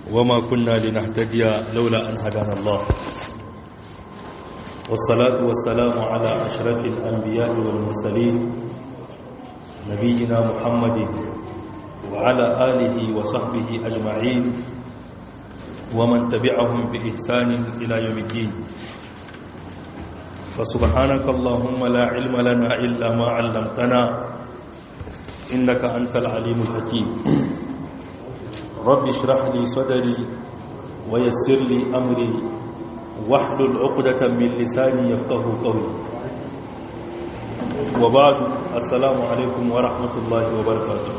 وما كنا لنهتدي لولا أن هدانا الله والصلاة والسلام على أشرف الأنبياء والمرسلين نبينا محمد وعلى آله وصحبه أجمعين ومن تبعهم بإحسان إلى يوم الدين فسبحانك اللهم لا علم لنا إلا ما علمتنا إنك أنت العليم الحكيم رب اشرح لي صدري ويسر لي أمري واحلل عقدة من لساني يفقه قولي وبعد السلام عليكم ورحمة الله وبركاته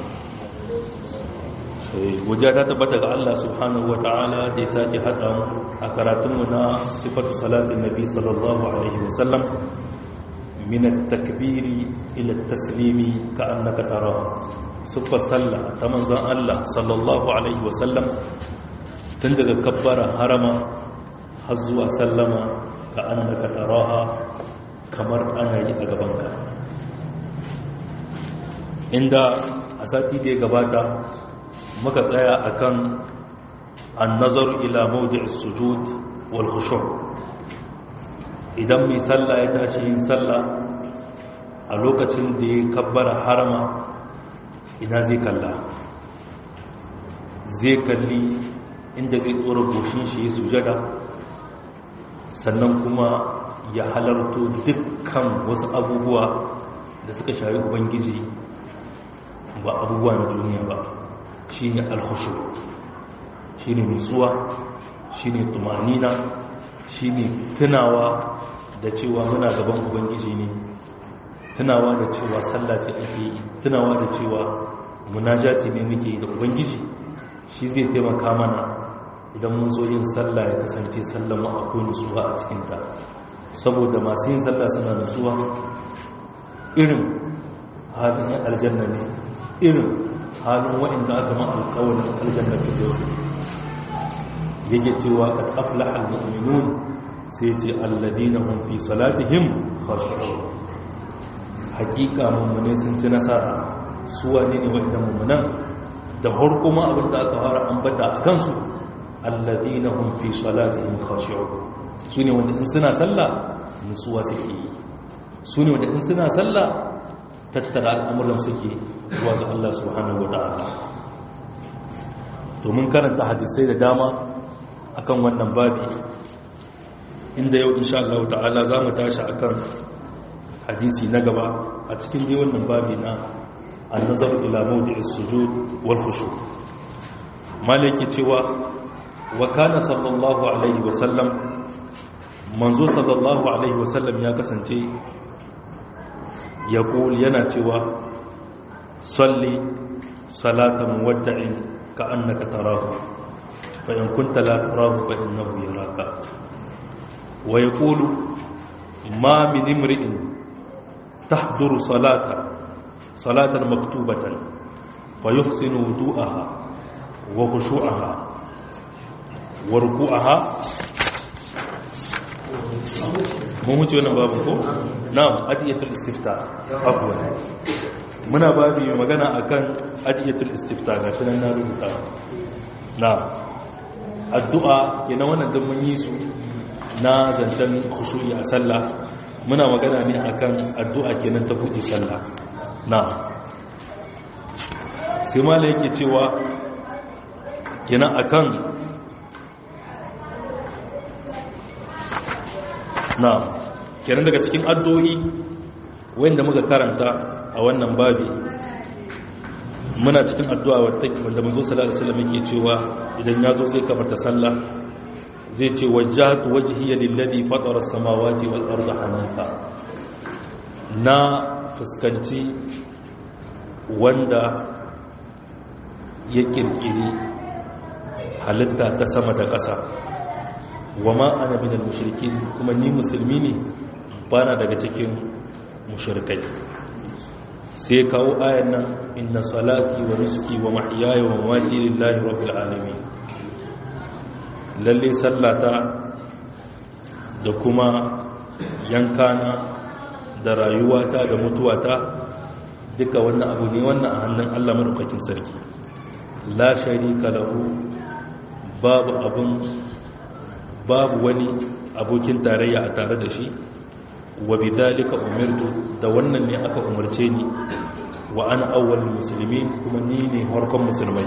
godiya ta tabbata ga Allah subhanahu ta'ala da ya sake haɗa a karatunmu na sifatu salatin nabi sallallahu alaihi wasallam min at-takbiri ila at-taslimi ka annaka tarahu sifar sallah ta manzon Allah sallallahu alaihi wasallam tun daga kabbara harama har zuwa sallama ka annaka taraha kamar ana yi a gabanka inda a sati da ya gabata muka tsaya akan annazar ila mawdi'is sujud wal khushu' idan mai sallah ya tashi yin sallah a lokacin da ya kabbara harama ina zai kalla zai kalli inda zai tsora goshin shi ya sujada sannan kuma ya halarto dukkan wasu abubuwa da suka shari ubangiji ba abubuwa na duniya ba shi ne alhushu shi ne nutsuwa shi ne tumanina shi ne tunawa da cewa muna gaban ubangiji ne tunawa da cewa sallah ce ake yi tunawa da cewa munajati ne muke da ubangiji shi zai taimaka mana idan mun zo yin sallah ya kasance sallah mu akwai nutsuwa a cikinta saboda masu yin sallah suna nutsuwa irin halin yan aljanna ne irin halin waɗanda aka ma alƙawarin aljanna fitarsu yake cewa qad aflaha almu'minun sai ce alladina hum fi salatihim khashu'un hakika mummune sun ci nasara su wane ne waɗanda mummunan da har kuma abin da aka fara ambata a kansu alladina hum fi salatihim khashu'un su ne wanda in suna sallah nutsuwa suke yi su ne wanda in suna sallah tattara al'amuran suke zuwa ga Allah subhanahu wa ta'ala to mun karanta hadisai da dama akan wannan babi inda yau insha Allah ta'ala za mu tashi akan hadisi na gaba a cikin dai wannan babi na annazar ila mawdi'is sujud wal khushu' malaki cewa wa kana sallallahu alaihi wa sallam manzo sallallahu alaihi wa sallam ya kasance ya yana cewa salli salatan muwadda'in ka annaka tarahu fa in kunta la tarahu fa innahu yaraka wa yaqulu ma min imri'in tahduru salata salatan maktubatan fa yuhsinu wudu'aha wa khushu'aha wa ruku'aha mun wuce wannan babu ko na'am adiyatul istifta afwan muna babu magana akan adiyatul istifta gashi nan na rubuta na'am addu'a kenan wannan duk mun yi su na zancen khushu'i a sallah muna magana ne akan addu'a kenan ta buɗe sallah na'am sai mala yake cewa kenan akan na kenan daga cikin addu'o'i wanda muka karanta a wannan babi muna cikin addu'a wanda manzo sallallahu alaihi wasallam yake cewa idan ya zo zai kafarta sallah zai ce wajjahtu wajhiya lillazi fatara as-samawati wal arda hanifa na fuskanci wanda ya kirkiri halitta ta sama da ƙasa wa ma ana minal mushrikin kuma ni musulmi ne bana daga cikin mushrikai sai kawo ayan nan inna salati wa nusuki wa mahyaya wa mamati lillahi rabbil alamin lalle sallata da kuma yankana da rayuwata da mutuwata duka wannan abu ne wannan a hannun Allah madaukakin sarki la sharika lahu babu abun babu wani abokin tarayya a tare da shi wa bidhalika umirtu da wannan ne aka umarce ni wa ana awwal muslimin kuma ni ne farkon musulmai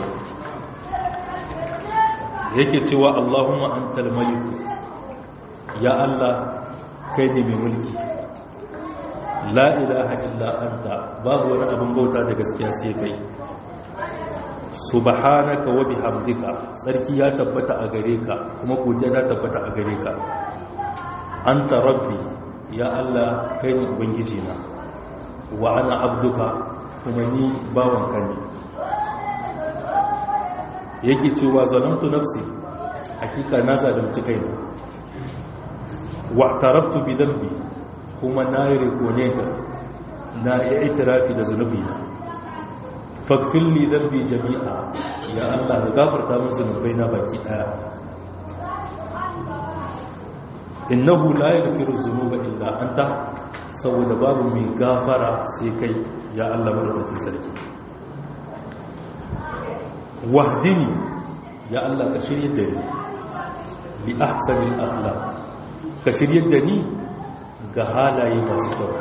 yake cewa Allahumma antal malik ya Allah kai ne mai mulki la ilaha illa anta babu wani abin bauta da gaskiya sai kai subhanaka wa bihamdika sarki ya tabbata a gare ka kuma godiya ta tabbata a gare ka anta rabbi ya Allah kai ne ubangiji na wa ana abduka kuma ni bawanka ne yake cewa zalamtu nafsi hakika na zalunci kaina wa taraftu bi dambi kuma na yi rekoneta na yi itirafi da zunubi na fakfil li dambi jami'a ya Allah da gafarta min zunubai na baki daya innahu la yaghfiru dhunuba illa anta saboda babu mai gafara sai kai ya Allah madaukakin sarki wahdini ya Allah ka shirye da ni bi ahsanil akhlaq ka shirye da ni ga halaye masu kyau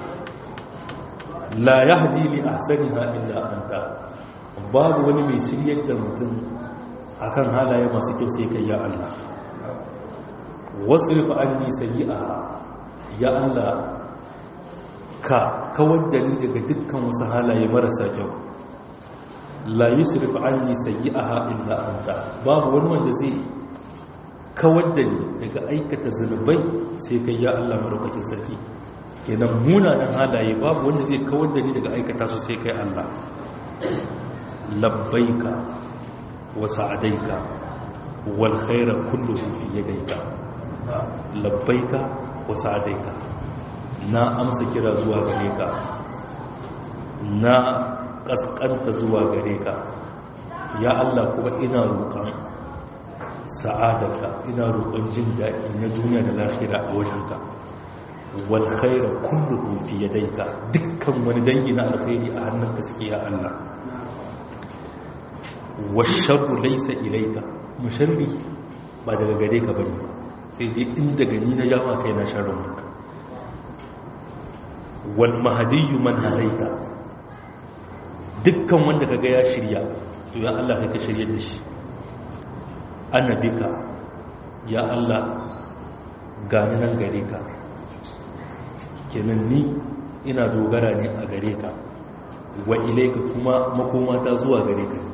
la yahdi li ahsaniha illa anta babu wani mai shirye da mutum akan halaye masu kyau sai kai ya Allah wasrif anni sayyi'aha ya Allah ka kawar da ni daga dukkan wasu halaye marasa kyau la yusrif anni sayyi'aha illa anta babu wani wanda zai kawar da ni daga aikata zunubai sai kai ya Allah madaukakin sarki kenan munanan halaye babu wanda zai kawar da ni daga aikata su sai kai Allah labbaika wa sa'adaika wal khaira kulluhu fi yadayka labbaika wa sa'adaika na amsa kira zuwa gare ka na kaskanta zuwa gare ka ya Allah kuma ina roƙon sa'adarka ina roƙon jin daɗi na duniya da lafiya a wajenka wal khaira kulluhu fi yadayka dukkan wani dangi na alkhairi a hannunka suke ya Allah washarru laysa ilayka musharri ba daga gare ka bane sai dai in daga ni na jama kai na sharrin wannan wal mahdiyyu man hadaita dukkan wanda kaga ya shirya to ya Allah kai ka shirye da shi annabika ya Allah gani nan gare ka kenan ni ina dogara ne a gare ka wa ilaika kuma makomata zuwa gare ka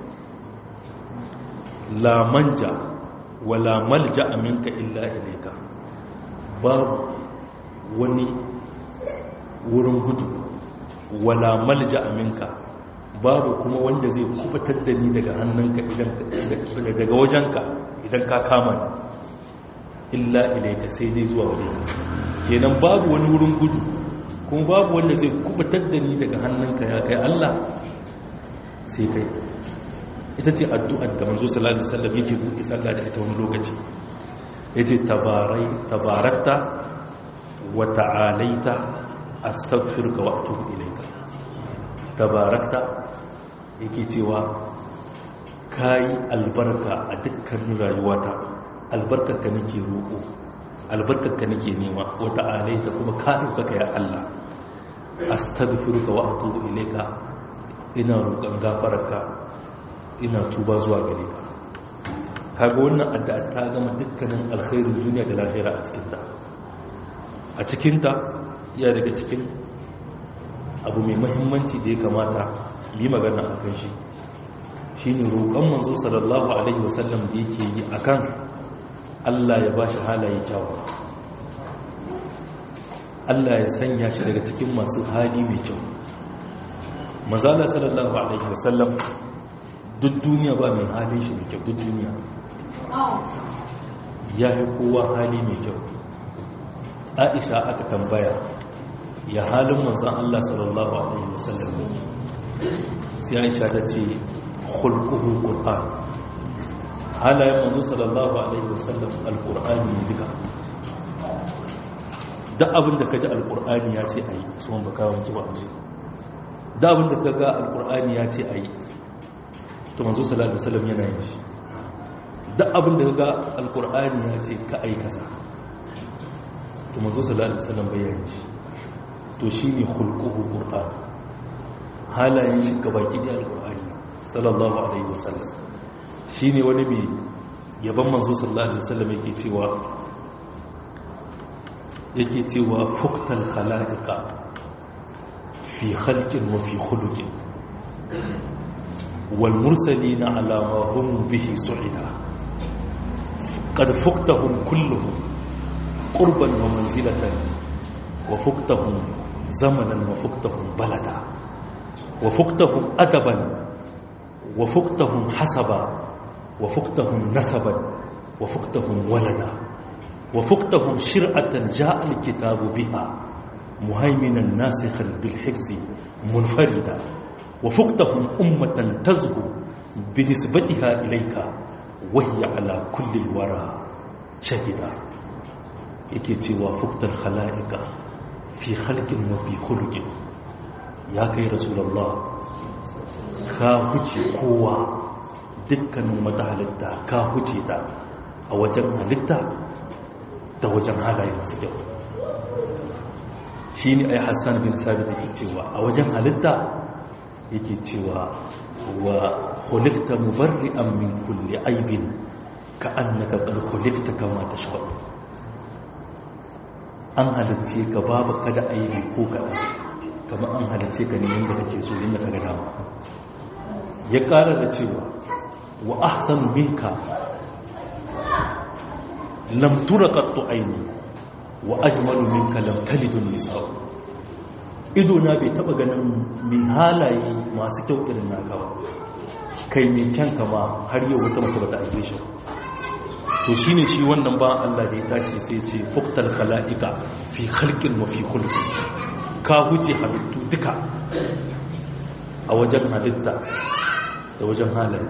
la manja wa la malja minka illa ilaika babu wani wurin gudu wa la malja minka babu kuma wanda zai kubatar da ni daga hannunka idan daga wajenka idan ka kama ni illa ilaika sai dai zuwa gare ka kenan babu wani wurin gudu kuma babu wanda zai kubatar da ni daga hannunka ya kai Allah sai kai ita ce addu'ar da manzo sallallahu alaihi wasallam yake buɗe sallah da ita wani lokaci yace tabarai tabarakta wa ta'alaita astaghfiruka wa atubu ilayka tabarakta yake cewa kayi albarka a dukkanin rayuwata albarkarka nake roƙo albarkarka nake nema wata alaita kuma ka ɗaukaka ya Allah astaghfiruka wa atubu ilayka ina roƙon gafararka ina tuba zuwa gare ka kaga wannan addu'a ta gama dukkanin alkhairin duniya da lahira a cikin ta a cikin ta ya daga cikin abu mai muhimmanci da ya kamata yi magana a kan shi shine roƙon manzo sallallahu alaihi wasallam da yake yi akan Allah ya ba shi halaye kyawawa Allah ya sanya shi daga cikin masu hali mai kyau mazala sallallahu alaihi wasallam duk duniya ba mai halin shi mai kyau duk duniya ya yi kowa hali mai kyau aisha aka tambaya ya halin manzan Allah sallallahu alaihi wasallam ne sai aisha ta ce khulquhu qur'an halayen manzo sallallahu alaihi wasallam alqur'ani ne duka da abin da kaji alqur'ani ya ce ayi su man baka wanki ba aji da abin da kaga alqur'ani ya ce ayi to manzo sallallahu alaihi wasallam yana yin shi duk abin da ga alkur'ani ya ce ka aikasa to manzo sallallahu alaihi wasallam bayani shi to shine khulquhu qur'an halayen shi gabaki da alkur'ani sallallahu alaihi wasallam shine wani mai yaban manzo sallallahu alaihi wasallam yake cewa yake cewa fuktal khala'iqa fi khalqin wa fi khuluqin wal mursalina ala ma hum bihi su'ida qad fuktahum kulluhum qurban wa manzilatan wa fuktahum zamanan wa fuktahum balada wa fuktahum adaban wa fuktahum hasaba wa fuktahum nasaban wa fuktahum walada وفقتهم شرعة جاء الكتاب بها مهيمنا ناسخا بالحفظ منفردا وفقتهم أمة تزهو بنسبتها إليك وهي على كل الورى شهدا يكيتي وفقت الخلائق في خلق وفي خلق يا كي رسول الله كاهوتي قوة dukkanin wata halitta ka huce ta a wajen halitta da wajen halaye masu kyau shi ne ai hassan bin sabi da ke cewa a wajen halitta yake cewa wa hulikta mubarri'an min kulli aibin ka annaka qad hulikta kama tashau an halitte ka babu kada aibi ko kaɗan kamar an halitte ka ne yadda kake so yadda ka ga dama ya ƙara da cewa wa ahsanu minka lam turakattu aini wa ajmalu minka lam talidun nisa'u ido na bai taba ganin mai halaye masu kyau irin naka ba kai mai kyan kama har yau wata mace bata aike shi to shine shi wannan ba Allah da ya tashi sai ce fuqtal khalaiqa fi khalqin wa fi khulqin ka huce halittu duka a wajen halitta da wajen halaye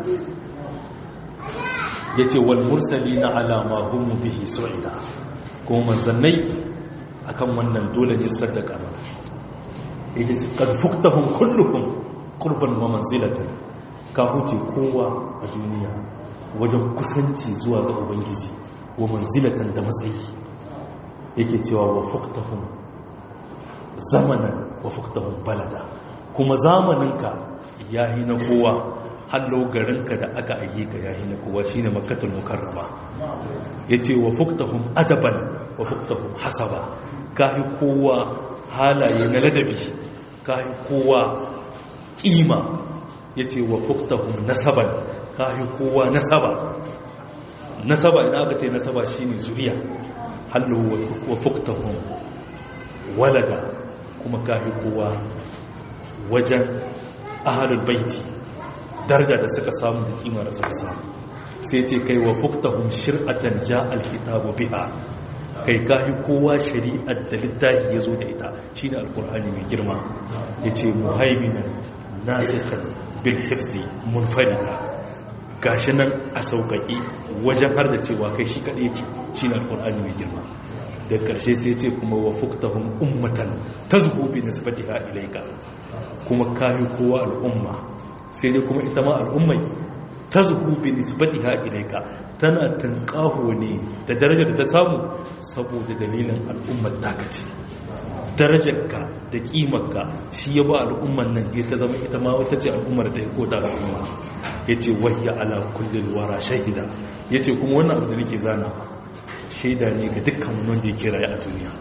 ya ce wal mursali na alama hunmu bihi su'ida kuma manzannai akan wannan dole ne sadaka ma yake su karfuktahun kulluhun kurban wa manzilatan ka huce kowa a duniya wajen kusanci zuwa ga ubangiji wa manzilatan da matsayi yake cewa wa fuktahun zamanan wa fuktahun balada kuma zamaninka ya yi na kowa hallo garinka da aka aike ka yahi na kowa shine makkatul mukarrama yace wa fuktahum adaban wa fuktahum hasaba kai kowa halaye na ladabi kai kowa kima yace wa fuktahum nasaban kai kowa nasaba nasaba idan aka ce nasaba shine zuriya hallo wa fuktahum walada kuma kai kowa wajen ahlul baiti daraja da suka samu da kima da suka samu sai ce kai wa fuktahum shir'atan ja alkitabu biha kai kahi kowa shari'ar da littafi ya zo da ita shine alkur'ani mai girma yace muhaiminan nasikhan bil hifzi munfarida gashi nan a sauƙaƙe wajen har da cewa kai shi kaɗai yake shine alkur'ani mai girma da ƙarshe sai ce kuma wa fuktahum ummatan tazhu bi nisbatiha ilayka kuma kahi kowa al'umma sai dai kuma ita ma al'ummai ta zuhu bi nisbatiha ilayka tana tanqaho ne da darajar da ta samu saboda dalilin al'ummar taka ce darajarka da kimarka shi ya ba al'ummar nan ya ta zama ita ma wata ce al'ummar da ya koda al'umma yace wahya ala kullil wara shahida yace kuma wannan abu da nake zana shaida ne ga dukkan wanda yake raye a duniya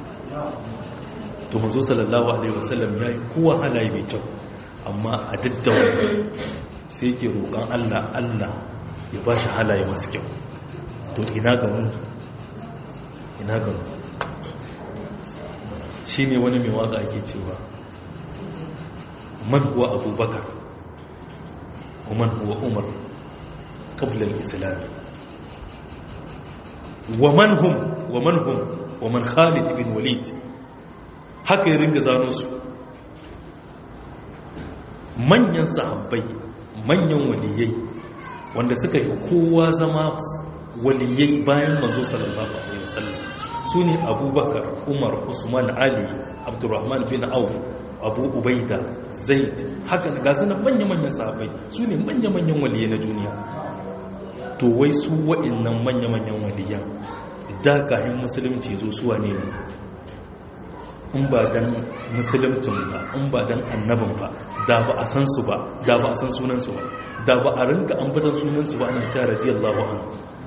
to manzo sallallahu alaihi wasallam yayi kowa halaye mai kyau amma a daddawa sai ke roƙon Allah Allah ya ba shi halaye masu kyau to ina ga mu ina ga mu shi ne wani mai waka ake cewa man huwa abubakar wa man huwa umar qabla al-islam wa man hum wa man hum wa man khalid ibn walid haka ya ringa zano su manyan sahabbai manyan waliyai wanda suka yi kowa zama waliyai bayan manzo sallallahu alaihi wasallam su ne abubakar umar usman ali abdurrahman bin auf abu ubaida zaid haka ga suna manya-manyan sahabbai su ne manya-manyan waliyai na duniya to wai su wa'annan manya-manyan waliyan da kayan musulunci zo suwa ne ne in ba dan musulumcin ba in ba dan annabin ba da ba a san su ba da ba a san sunansu ba da ba a rinka ambatan sunansu ba ana cewa radiyallahu anhu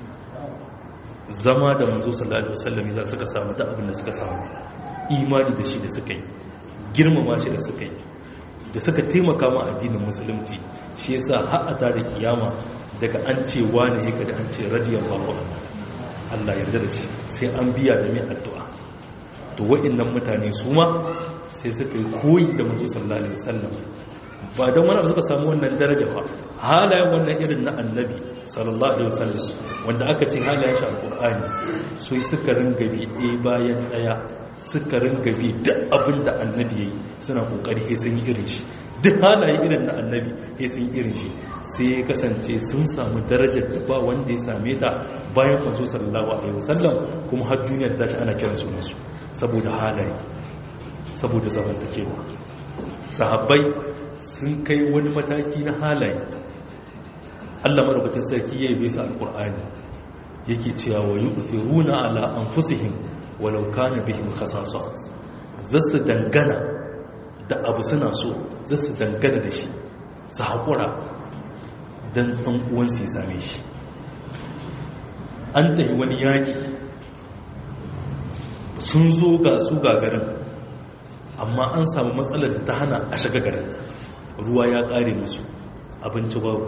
zama da manzo sallallahu alaihi wasallam za suka samu da abin da suka samu imani da shi da suka yi girmama shi da suka yi da suka taimaka ma addinin musulunci shi yasa har a tare kiyama daga an ce wani yake da an ce radiyallahu anhu Allah yarda da shi sai an biya da mai addu'a to wa'annan mutane su ma sai suka yi koyi da manzo sallallahu alaihi wasallam ba don wani abu suka samu wannan daraja ba halayen wannan irin na annabi sallallahu alaihi wasallam wanda aka ce halayen shi alqur'ani sai suka ringa bi ɗaya bayan ɗaya suka ringa bi duk abin da annabi yayi suna kokari sai sun yi irin shi duk halaye irin na annabi sai sun yi irin shi sai ya kasance sun samu darajar da ba wanda ya same ta bayan manzo sallallahu alaihi wasallam kuma har duniyar ta ci ana kiran sunansu saboda halaye saboda zamantakewa sahabbai sun kai wani mataki na halaye Allah madaukakin sarki ya yi bisa alkur'ani yake cewa wa yu'thiruna ala anfusihim walau kana bihim khasasa zasu dangana da abu suna so zasu dangana da shi su haƙura don ɗan uwansu ya same shi an tafi wani yaƙi sun zo ga su gagarin amma an samu matsalar da ta hana a shiga garin ruwa ya ƙare musu abinci babu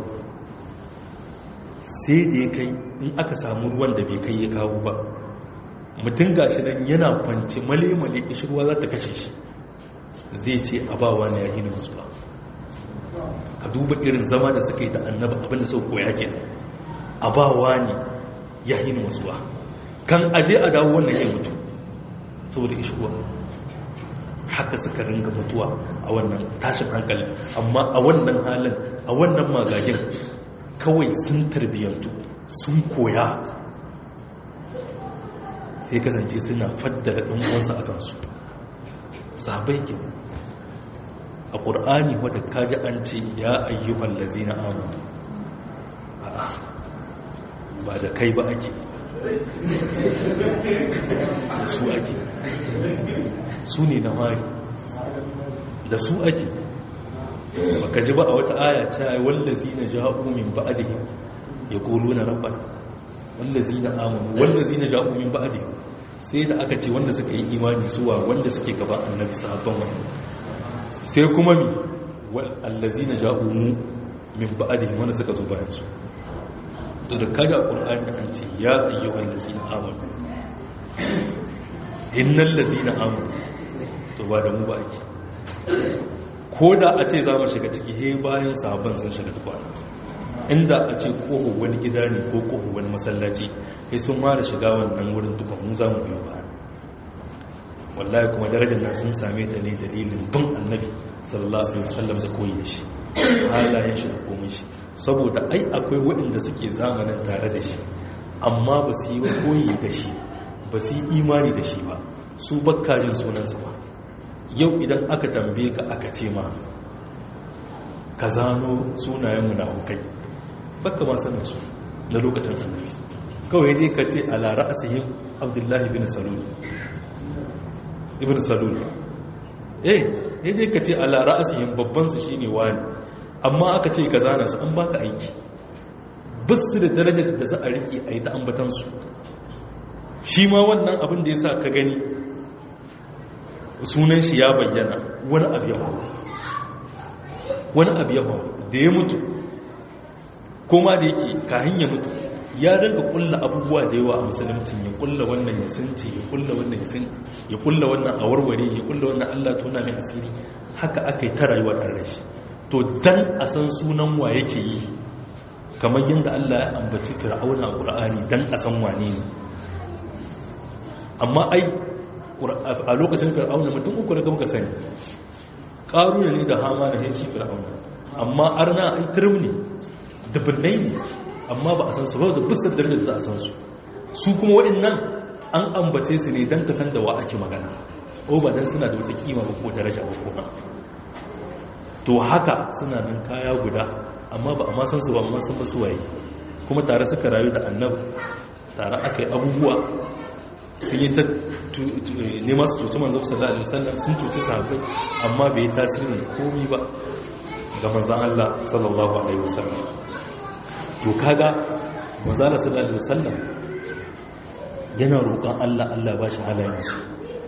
sai da ya kai in aka samu ruwan da bai kai ya kawo ba mutum gashi nan yana kwanci male-male ishi ruwa za ta kashe shi zai ce a ba wani ya hini musu ba ka duba irin zama da suka yi da annaba abinda sau koya ke a ba wani ya hini musu ba kan aje a dawo wannan ya mutu saboda ishi ruwa haka suka ringa mutuwa a wannan tashin hankali amma a wannan halin a wannan magagin kawai sun tarbiyyantu sun koya sai kasance suna faddara ɗan uwansu a kansu sabai ke a ƙur'ani wadda kaji an ce ya ayyuhan lazina amanu a'a ba da kai ba ake da su ake su ne na mari da su ake baka ji ba a wata aya ce ai wallazi na ja'u min ba'dihi yaquluna rabbana wallazi na amanu wallazi na ja'u min ba'dihi sai da aka ce wanda suka yi imani suwa wanda suke gaba annabi sahabban wani sai kuma mi wallazi na ja'u min ba'dihi wanda suka zo bayan su da kaga qur'ani an ce ya ayyuhal ladzina amanu innal ladzina amanu to ba da mu ba ake ko da a ce za mu shiga ciki he bayan sahabban sun shiga tukwana inda a ce ƙoho wani gida ne ko ƙoho wani masallaci sai sun mara shiga wannan wurin tukwan mu za mu biyo ba wallahi kuma darajar nan sun same ta ne dalilin bin annabi sallallahu alaihi wasallam da koyi shi halayen shi da komai shi saboda ai akwai waɗanda suke zamanin tare da shi amma ba su yi koyi da shi ba su yi imani da shi ba su bakkajin sunansa ba yau idan aka tambaye ka aka ce ma ka zano sunayen munafukai baka ma sanin su na lokacin annabi kawai dai ka ce ala ra'asihim abdullahi ibn salul ibn salul eh eh dai ka ce ala ra'asihim babban su shine wani amma aka ce ka zana su an baka aiki bisu da darajar da za a rike a yi ta ambatan su shi ma wannan abin da yasa ka gani sunan shi ya bayyana wani abu yawa wani abu yawa da ya mutu kuma da yake kahin ya mutu ya rinka kulla abubuwa da yawa a musuluncin ya kulla wannan ya sunce ya kulla wannan ya sunce ya kulla wannan a warware ya kulla wannan Allah tona mai asiri haka aka yi ta rayuwa tare da shi to dan a san sunan wa yake yi kamar yadda Allah ya ambaci fir'auna a Qur'ani dan a san wane ne amma ai a lokacin fir'auna mutum uku da muka sani ƙaruna ne da hama da shi fir'auna amma arna ai turum ne dubbinai ne amma ba a san su ba da bisar darajar da a san su su kuma waɗannan an ambace su ne don ka san da wa ake magana o ba don suna da wata kima ba ko daraja ba ko to haka suna nan kaya guda amma ba a ma san su ba amma sun ba su waye kuma tare suka rayu da annabi tare aka yi abubuwa sun yi ta nema su cuci manzo sallallahu alaihi wasallam sun cuci sahabbai amma bai yi tasirin komi ba ga manzon Allah sallallahu alaihi wasallam to kaga manzo Allah sallallahu alaihi wasallam yana roƙon Allah Allah ba shi halayen su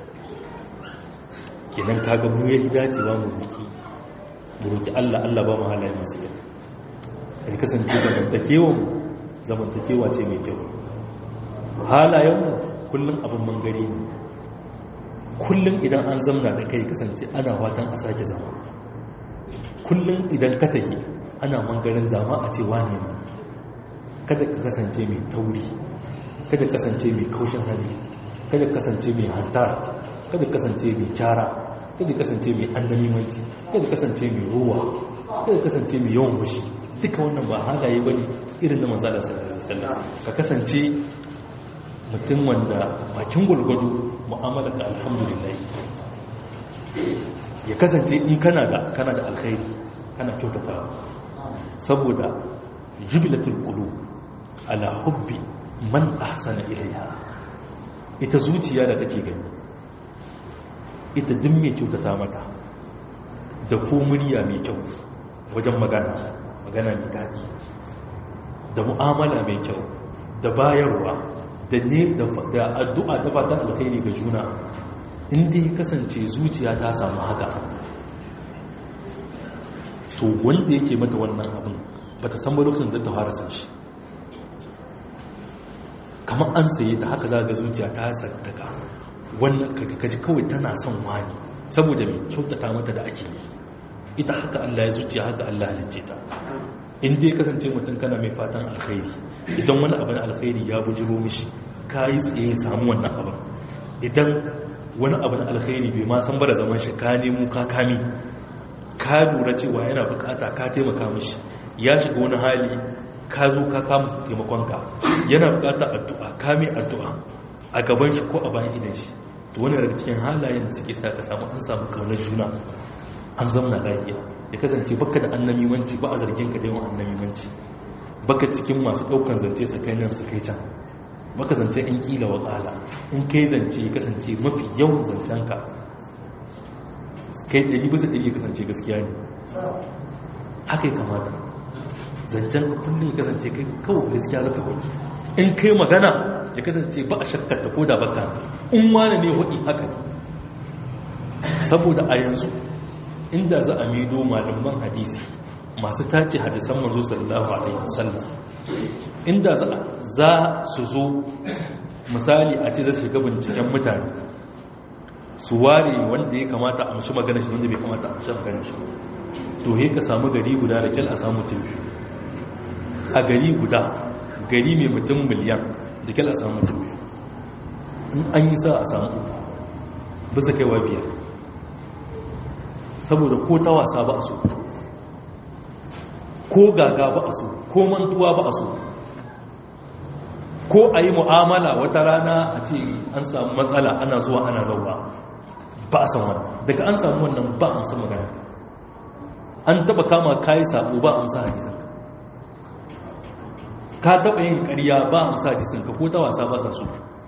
kenan kaga mu yayi dacewa mu roki mu roki Allah Allah ba mu halayen masu kyau kai kasance zamantakewa zamantakewa ce mai kyau halayen mu kullum abin mangare ne kullum idan an zamna da kai kasance ana watan a sake zama kullum idan ka tafi ana mangarin dama a ce wane ne kada ka kasance mai tauri kada kasance mai kaushin hali kada kasance mai hantara kada kasance mai kyara kada kasance mai annanimanci kada kasance mai ruwa kada kasance mai yawan mushi duka wannan ba halaye bane irin da manzo da sallallahu alaihi wasallam ka kasance mutum wanda bakin gulgudu mu'amala ka alhamdulillah ya kasance in kana da kana da alkhairi kana kyautata saboda jibilatul qulub ala hubbi man ahsana ilaiha ita zuciya da take gani ita duk mai kyautata mata da ko murya mai kyau wajen magana magana mai daɗi da mu'amala mai kyau da bayarwa da ne da addu'a ta fata alkhairi ga juna inda ya kasance zuciya ta samu haka to wanda yake mata wannan abin ba ta san ba lokacin da ta fara san shi kamar an saye ta haka za ga zuciya ta sattaka wannan kaji kawai tana son wani saboda mai kyautata mata da ake yi ita haka Allah ya zuciya haka Allah halicce ta in dai kasance mutum kana mai fatan alkhairi idan wani abin alkhairi ya bujiro mishi ka yi tsaye samu wannan abin idan wani abin alkhairi bai ma san bara zaman shi ka nemo ka kami ka lura cewa yana bukata ka taimaka mishi ya shiga wani hali ka zo ka kama taimakonka yana bukata addu'a ka mai addu'a a gaban shi ko a bayan idan shi to wani daga cikin halayen da suke sa ka samu an samu kaunar juna an zama lafiya ya kasance baka da annamimanci ba a zargin ka da yawan annamimanci baka cikin masu daukan zance su kai nan su kai can baka zance in kila wa tsala in kai zance ya kasance mafi yawan zancen ka kai ɗari bisa ɗari ya kasance gaskiya ne haka ya kamata zancen ka kullum ya kasance kai kawai gaskiya zaka wani in kai magana ya kasance ba a shakkar ta ko da baka in wani ne waɗi haka ne saboda a yanzu inda za a mido malaman hadisi masu tace hadisan manzo sallallahu alaihi wasallam inda za su zo misali a ce za su shiga binciken mutane su ware wanda ya kamata a mashi magana shi wanda bai kamata a mashi magana shi to he ka samu gari guda da kyal a samu tilbi a gari guda gari mai mutum miliyan da kyal a samu tilbi in an yi sa a samu uku bisa kaiwa biyar saboda ko ta wasa ba a so ko gaga ba a so ko mantuwa ba a so ko a yi mu'amala wata rana a ce an samu matsala ana zuwa ana zauwa ba a san wani daga an samu wannan ba a musa magana an taba kama kayi sabo ba a musa hadisan ka taba yin ƙarya ba a musa hadisan ka ko ta wasa ba sa so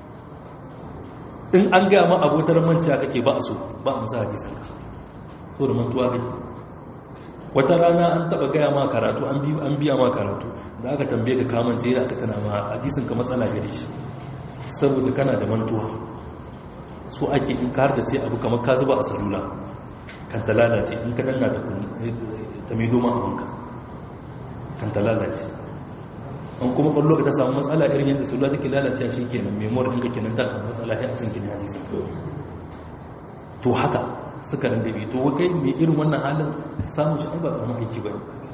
in an gaya ma abotar manciya kake ba a so ba a musa hadisan ka so da mantuwa kai wata rana an taba gaya ma karatu an biya ma karatu da aka tambaye ka kamance da aka tana ma hadisin ka matsala gare shi saboda kana da mantuwa so ake in ka da ce abu kamar ka zuba a salula kan ta lalace in ka danna ta mai doma abinka kan ta lalace an kuma kwallo ka ta samu matsala irin yadda salula take lalace shi kenan memoir ɗinka kenan ta samu matsala ya cikin gina hadisin to haka suka randabe to kai mai irin wannan halin samun shi ba kamar aiki ba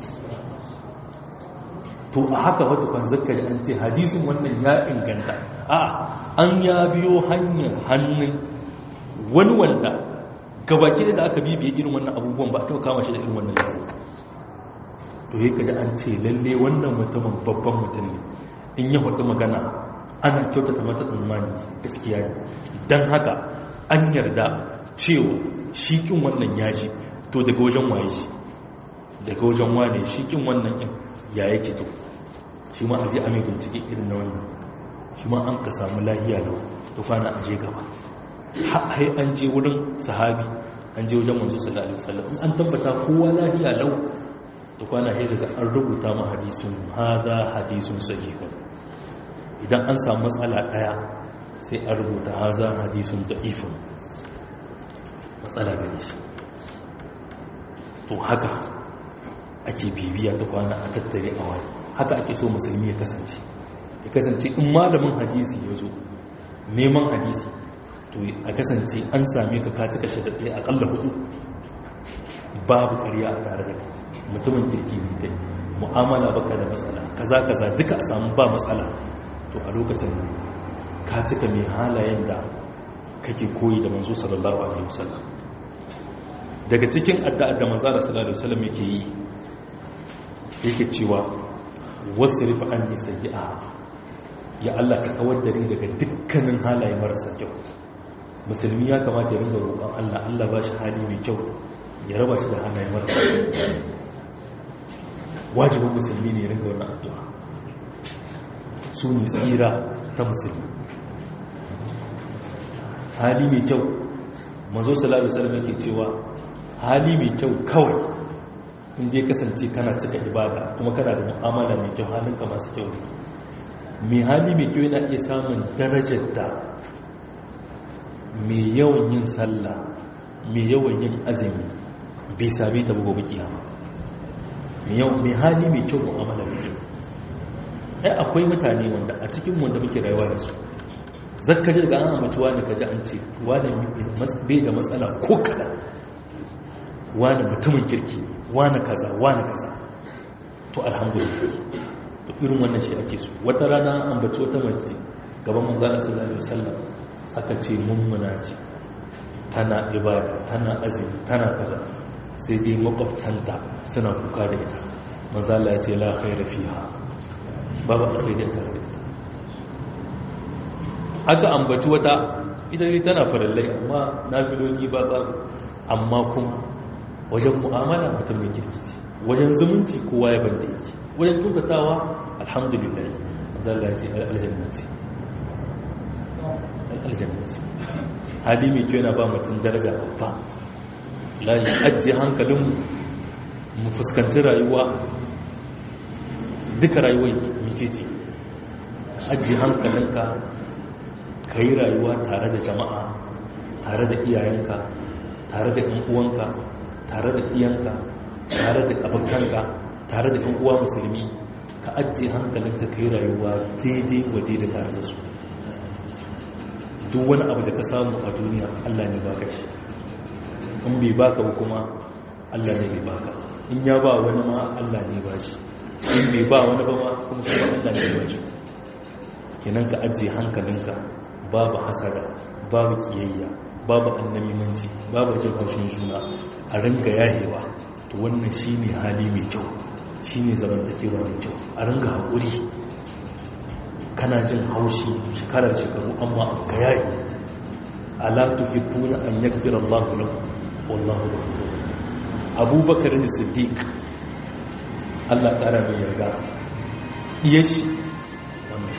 to a haka wata kwan zakka an ce hadisin wannan ya inganta a an ya biyo hanyar hannun wani wanda gabaki da aka bibiye irin wannan abubuwan ba a taɓa kama shi da irin wannan yaro to yi kaji an ce lalle wannan mutumin babban mutum ne in ya faɗi magana ana kyautata mata tsammani gaskiya ne don haka an yarda cewa shi kin wannan ya ji to daga wajen waye shi daga wajen wane shi kin wannan kin ya yake to shi ma a je a mai bincike irin na wannan shi ma an ka samu lahiya lau ta kwana a je gaba hai an je wurin sahabi an je wajen manzo sallallahu alaihi wasallam an tabbata kowa lahiya lau ta kwana hai daga an rubuta ma hadisun hada hadisun sahihun idan an samu matsala daya sai an rubuta haza hadisun da'ifun matsala gare shi to haka ake bibiya ta kwana a tattare a wani haka ake so musulmi ya kasance ya kasance in malamin hadisi ya zo neman hadisi to a kasance an same ka kaci kashe da ɗaya akalla hudu babu ƙarya a tare da kai mutumin kirki ne kai mu'amala baka da matsala kaza kaza duka a samu ba matsala to a lokacin nan ka cika mai halayen da kake koyi da manzo sallallahu alaihi wasallam daga cikin addu'ar da manzo sallallahu alaihi wasallam yake yi yake cewa wasrif anni sayyi'a ya Allah ka kawar da ni daga dukkanin halaye marasa kyau musulmi ya kamata ya ringa roƙon Allah Allah ba shi hali mai kyau ya raba shi da halaye marasa kyau wajibin musulmi ne ya ringa wannan addu'a su ne tsira ta musulmi hali mai kyau mazo salatu salam yake cewa hali mai kyau kawai inda ya kasance kana cika ibada kuma kana da mu'amala mai kyau halinka masu kyau ne mai hali mai kyau yana iya samun darajar da mai yawan yin sallah mai yawan yin azumi bai same ta bugu kiyama mai hali mai kyau mu'amala mai kyau ai akwai mutane wanda a cikin wanda muke rayuwa da su zakka ji daga an ambaci wani kaji an ce wani bai da matsala ko kada wani mutumin kirki wani kaza wani kaza to alhamdulillah to irin wannan shi ake so wata rana an ambaci wata mace gaban manzana sallallahu alaihi wasallam aka ce mummuna ce tana ibada tana azumi tana kaza sai dai makwabtanta suna kuka da ita manzala ya ce la khaira fiha babu alkhairi a tare da ita aka ambaci wata ita ne tana farallai amma na filoli ba ba amma kuma wajen mu'amala mutum mai kirkici wajen zumunci kowa ya banta yake wajen kyautatawa alhamdulillah zalla ce aljannati aljannati hali mai kyau yana ba mutum daraja babba layi ajiye hankalin mu fuskanci rayuwa duka rayuwar mititi ajiye hankalinka ka yi rayuwa tare da jama'a tare da iyayenka tare da yan uwanka tare da iyanka tare da abokanka tare da yan uwa musulmi ka ajiye hankalinka ka yi rayuwa daidai waje da tare da su duk wani abu da ka samu a duniya allah ne baka shi in bai baka ba kuma allah ne bai baka in ya ba wani ma allah ne ba shi in bai ba wani ba ma kuma shi ba allah ne ba shi kenan ka ajiye hankalinka babu hasara babu kiyayya babu annamimanci babu jin haushin juna a ringa yahewa to wannan shine hali mai kyau shine zamantakewa mai kyau a ringa haƙuri kana jin haushi shekarar shekaru amma ka yayi ala tuhibbuna an yaghfira Allahu lakum wallahu ghafurur Abubakar ne Siddiq Allah ƙara mai yarda iyashi wannan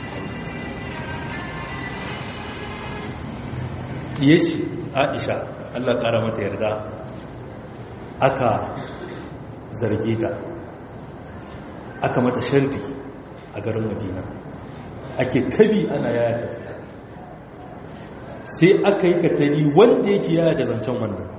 shi aisha allah kara mata yarda aka zarge ta aka mata shardi a garin madina ake tabi ana yaya ta fita sai aka yi katari wanda yake yaya da zancen wannan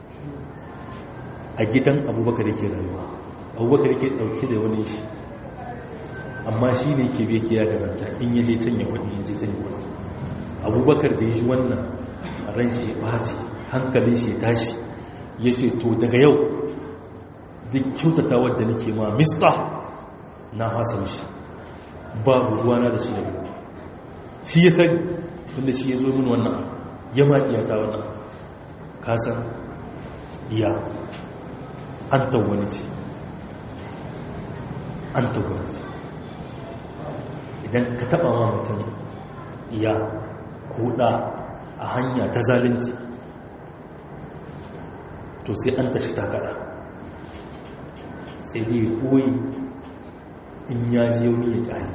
a gidan abubakar yake rayuwa abubakar yake dauke da wani shi amma shi ne ke bai kiya da zancen in yaje can ya wani yaje can ya wani abubakar da ya ji wannan ran shi ya ɓaci hankalin shi ya tashi ya ce to daga yau duk kyautata wadda nake ma mista na fasa mishi babu ruwana da shi da mu shi ya sani tunda shi ya zo min wannan ya ma iyata wannan kasan iya an tawwani ce an tawwani ce idan ka taba ma mutum iya ko da a hanya ta zalunci to sai an tashi takara sai dai koyi in ya ji yauni ya kyale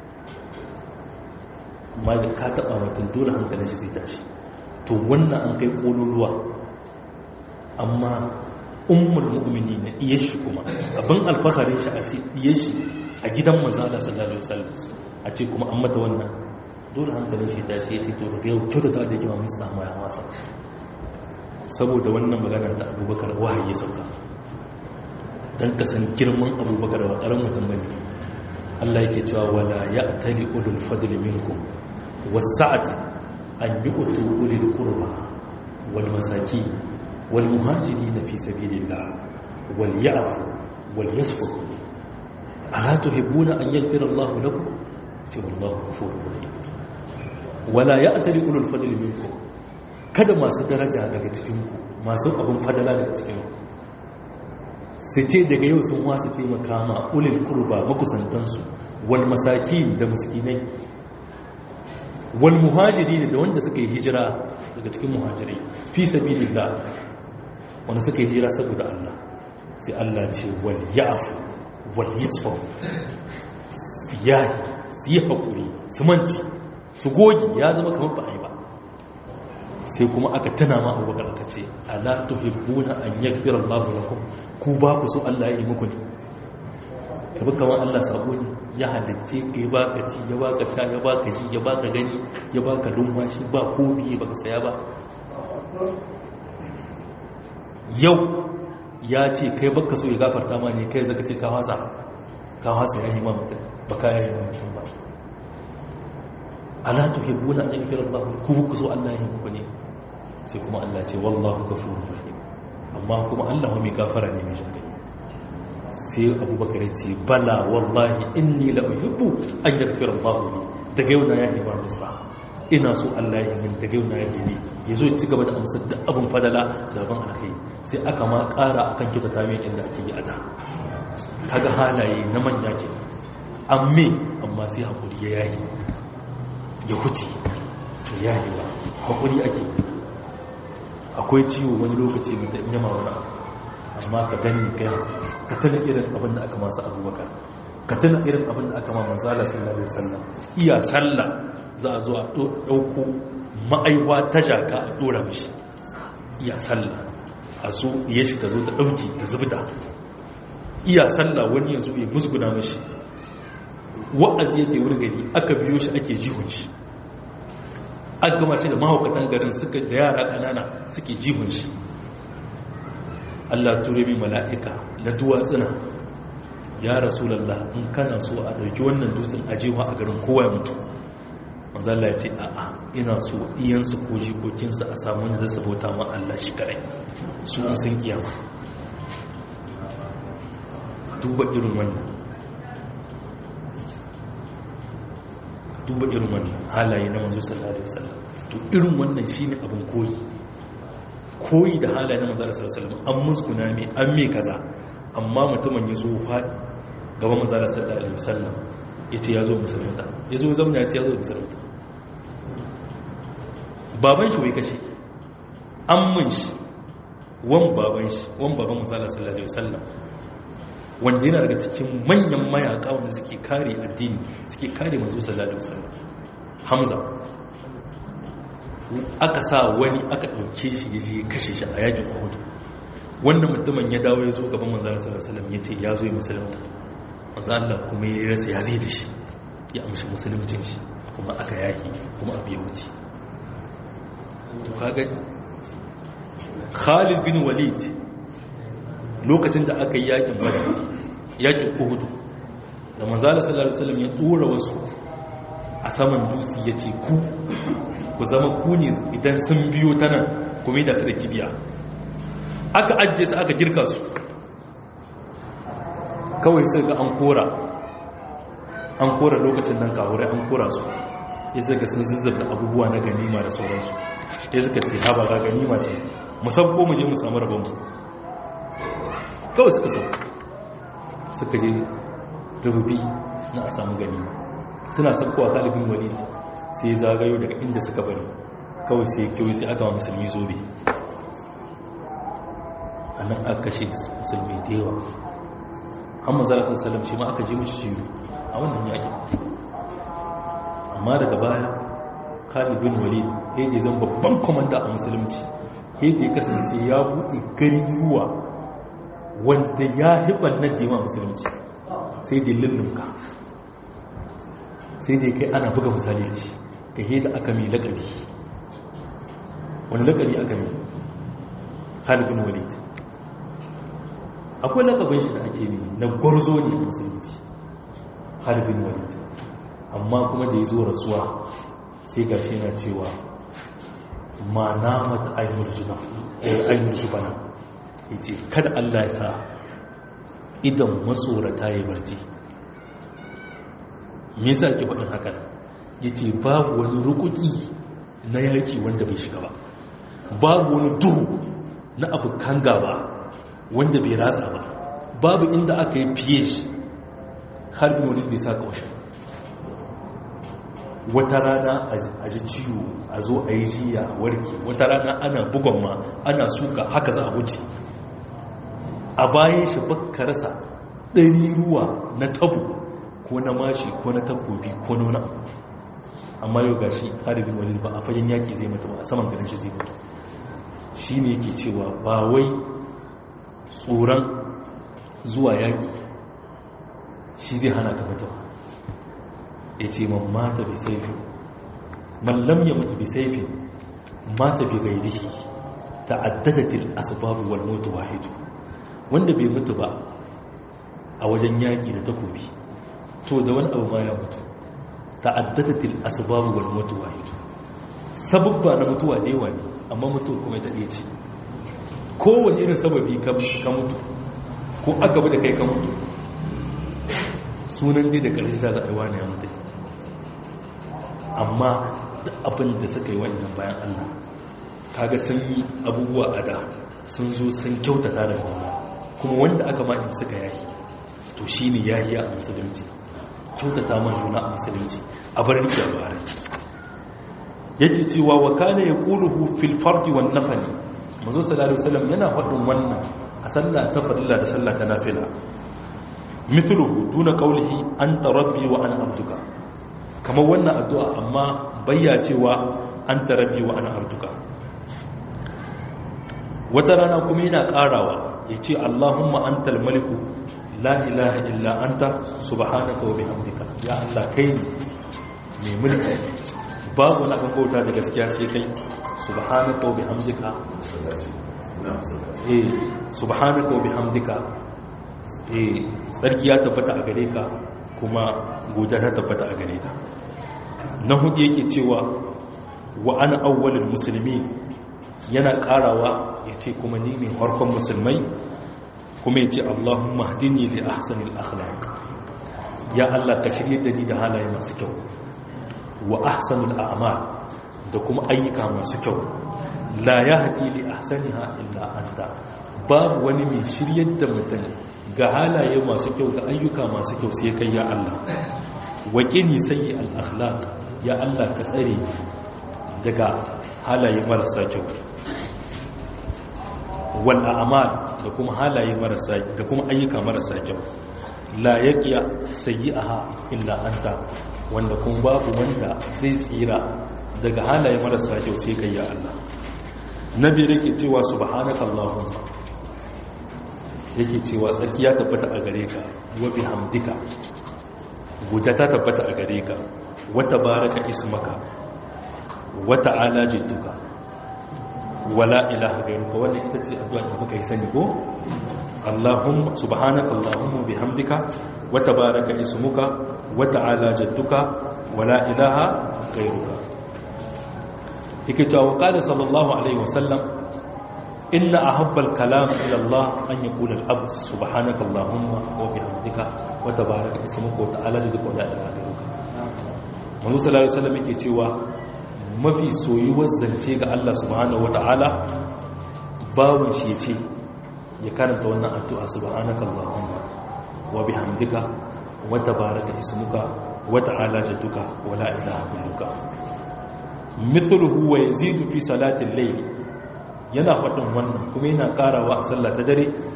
amma da ka taɓa mutum dole hankalin shi zai tashi to wannan an kai ƙololuwa amma ummul mu'mini na iya shi kuma abin alfaharin shi a ce iya shi a gidan mazala sallallahu alaihi wasallam a ce kuma an mata wannan dole hankalin shi tashi ya ce to daga yau kyautata da yake ma musta ma ya masa saboda wannan magana ta abubakar wahayi ya sauka don kasan girman abubakar wa ƙarar mutum bane Allah yake cewa wala ya tali ulul fadli minkum wasa'at an yu'tu ulil qurba wal masaki wal muhajirin fi sabilillah wal ya'fu wal yasfu ala tuhibbuna an yaghfira Allah lakum sai wallahu ghafurur rahim wala ya tali ulul fadli minkum kada masu daraja daga cikinku masu abin fadala daga cikinku su ce daga yau sun wasu taimaka ma ulil kurba makusantansu wal masaki da miskinai wal muhajiri da wanda suka yi hijira daga cikin muhajirai fi sabilillah wanda suka yi hijira saboda Allah sai Allah ce wal ya'fu wal yasfu siyahi su yi haƙuri su manci su gogi ya zama kamar ba a yi ba sai kuma aka tana ma abubakar aka ce ala tuhibbuna an yaghfira Allahu lakum ku ba ku so Allah ya yi muku ne kabi kamar Allah sabo ne ya halitte ka ya baka ci ya baka sha ya baka ji ya baka gani ya baka lumfashi ba ko biye baka saya ba yau ya ce kai baka so ya gafarta ma ne kai zaka ce ka wasa ka wasa ya yi ma mutum ba ka yi ma mutum ba ala tuhibbuna an yaghfira Allah ku ku so Allah ya yi muku ne sai kuma Allah ce wallahu ghafurur rahim amma kuma Allah mai gafara ne mai jinkai sai Abubakar ya ce bala wallahi inni la uhibbu an yaghfira Allah li daga yau na ya yi ba musa ina so Allah ya yi min daga yau na ya yi yazo ya ci gaba da amsar da abun fadala da ban alkai sai aka ma ƙara akan kita ta mai inda ake yi a da kaga halaye na manya ke amme amma sai hakuri ya yayi ya huce ya yi ba haƙuri ake akwai ciwo wani lokaci mai da yama wani amma ka gani kai ka tana irin abin da aka masu abubakar ka tana irin abin da aka ma manzala sallallahu alaihi wasallam iya sallah za a zo a ɗauko ma'aiwa ta jaka a ɗora mishi iya sallah a zo ya shi ta zo ta ɗauki ta zubda iya sallah wani ya zo ya musguna mishi wa'azi yake wuri gari aka biyo shi ake jihun shi aka gama ce da mahaukatan garin suka da yara kanana suke jihun shi Allah ture mi mala'ika na duwatsuna ya rasulallah in kana so a dauki wannan dutsen ajewa a garin kowa ya mutu manzala ya ce a'a ina so iyansu ko jikokinsu a samu wanda zasu bauta ma Allah shi kadai su in sun kiyama duba irin wannan duba irin wannan halaye na manzo sallallahu alaihi wasallam to irin wannan shine abin koyi koyi da halaye na manzo sallallahu alaihi wasallam an musguna me an me kaza amma mutumin ya zo faɗi gaban manzo sallallahu alaihi wasallam yace ya zo musulunta ya zo zamna ya ce ya zo musulunta baban shi wai kashe an mun shi wan baban shi wan baban manzo sallallahu alaihi wasallam wanda yana daga cikin manyan mayaka wanda suke kare addini suke kare manzo sallallahu alaihi wasallam hamza aka sa wani aka dauke shi yaje kashe shi a yakin uhud wannan mutumin ya dawo ya zo gaban manzo sallallahu alaihi wasallam yace ya zo ya musulunta manzo Allah kuma ya rasa ya zai da shi ya amshi musuluncin shi kuma aka yaki kuma abu ya wuce to kaga Khalid bin Walid lokacin da aka yi yakin badar yakin uhudu da manzala sallallahu alaihi wasallam ya dora wasu a saman dutse yace ku ku zama ku ne idan sun biyo ta nan kuma da su da kibiya aka ajje su aka girka su kawai sai ga an kora an kora lokacin nan kawurai an kora su ya zaga sun zuzzabta abubuwa na ganima da sauransu ya suka ce haba ga ganima ce musabbo mu je mu samu rabonmu kawai suka sau suka je rububi na a samu gani suna sabkowa talibin wali sai zagayo daga inda suka bari kawai sai kyau sai aka wa musulmi zobe a nan aka kashe musulmi da yawa hamma zara sallam shi ma aka ji mishi ciwo a wannan yaƙi amma daga baya khalid bin walid ya ne zan babban komanda a musulunci ya ya kasance ya buɗe garuruwa wanda ya hiɓar na dima musulunci sai dai lullunka sai dai kai ana buga misali da shi ka da aka mai laƙabi wani laƙabi aka mai khalid bin walid akwai lakabin shi da ake ne na gwarzo ne a musulunci harbin walid amma kuma da ya zo rasuwa sai ga shi yana cewa ma na mata ainihin jubana ya ce kada allah ya sa idan matsorata ya barci me yasa ke faɗin hakan ya ce babu wani rukuki na yaki wanda bai shiga ba babu wani duhu na abokan gaba wanda bai ratsa ba babu inda aka yi fiye shi harbin wani bai sa kawashin wata rana a ji ciwo a zo a yi jiya warke wata rana ana bugon ma ana suka haka za a wuce a bayan shi baka rasa ɗari ruwa na tabu ko na mashi ko na takobi ko nuna amma yau ga shi harbin wani ba a fagen yaƙi zai mutu ba a saman ganin shi zai mutu shi ne ke cewa ba wai tsoron zuwa yaƙi shi zai hana ka mutu ya ce man mata bi saifin man lam ya mutu bi saifin mata bi gairihi ta'addadatil asbabu wal mutu wahidu wanda bai mutu ba a wajen yaƙi da takobi to da wani abu ma ya mutu ta'addadatil asbabu wal mutu wahidu sababba na mutuwa da yawa ne amma mutu kuma ta ɗaya ce kowane irin sababi ka mutu ko aka bi da kai ka mutu sunan dai da ƙarshe za a yi wani ya mutu amma da abin da suka yi wannan bayan allah kaga sun yi abubuwa a da sun zo sun kyautata da kuma kuma wanda aka ma in suka yahi to shi ne yahi a musulunci kyautata man juna a musulunci a bar rike a bara yake cewa wa kana yaquluhu fil fardi wan nafli manzo sallallahu alaihi wasallam yana faɗin wannan a sallah ta farilla da sallah ta nafila mithluhu duna qawlihi anta rabbi wa ana abduka kamar wannan addu'a amma bayya cewa anta rabbi wa ana abduka wata rana kuma yana karawa yace allahumma antal maliku la ilaha illa anta subhanaka wa bihamdika ya allah kai ne mai mulki babu na bauta da gaskiya sai kai subhanaka wa bihamdika eh subhanaka wa bihamdika eh sarki ya tabbata a gare ka kuma godiya ta tabbata a gare ka na hudu yake cewa wa ana awwalul muslimin yana karawa yace kuma ni ne farkon musulmai kuma yace Allahumma hdini li ahsanil akhlaq ya Allah ka shirye da ni da halaye masu kyau wa ahsanul a'mal da kuma ayyuka masu kyau la yahdi li ahsaniha illa anta babu wani mai shiryar da mutum ga halaye masu kyau da ayyuka masu kyau sai kai ya Allah wa qini sayyi al akhlaq ya Allah ka tsare daga halaye marasa kyau wal a'mal da kuma halaye marasa da kuma ayyuka marasa kyau la yaqiya sayyi'aha illa anta wanda kuma babu wanda zai tsira daga halaye marasa kyau sai kai ya Allah nabi yake cewa subhanaka allahumma yake cewa tsaki ya tabbata a gare ka wa bihamdika guda ta tabbata a gare ka wa tabaraka ismaka wa ta'ala jidduka wala ilaha gairuka wannan ita ce addu'a da muka yi sani ko Allahumma subhanaka Allahumma bihamdika wa tabaraka ismuka wa ta'ala jadduka wala ilaha gairuka yake cewa qala sallallahu alaihi wasallam inna ahabbal kalam ila Allah an yaqula al-abd subhanaka Allahumma wa bihamdika wa tabaraka ismuka wa ta'ala jadduka wala ilaha gairuka Manzo sallallahu alaihi wasallam yake cewa mafi soyuwar zance ga Allah subhanahu wata'ala bawon shi ce ya karanta wannan addu'a subhanaka Allahumma wa bihamdika wa tabaraka ismuka wa ta'ala jadduka wa la ilaha illuka mithluhu wa yazidu fi salati al-layl yana faɗin wannan kuma yana karawa a sallah ta dare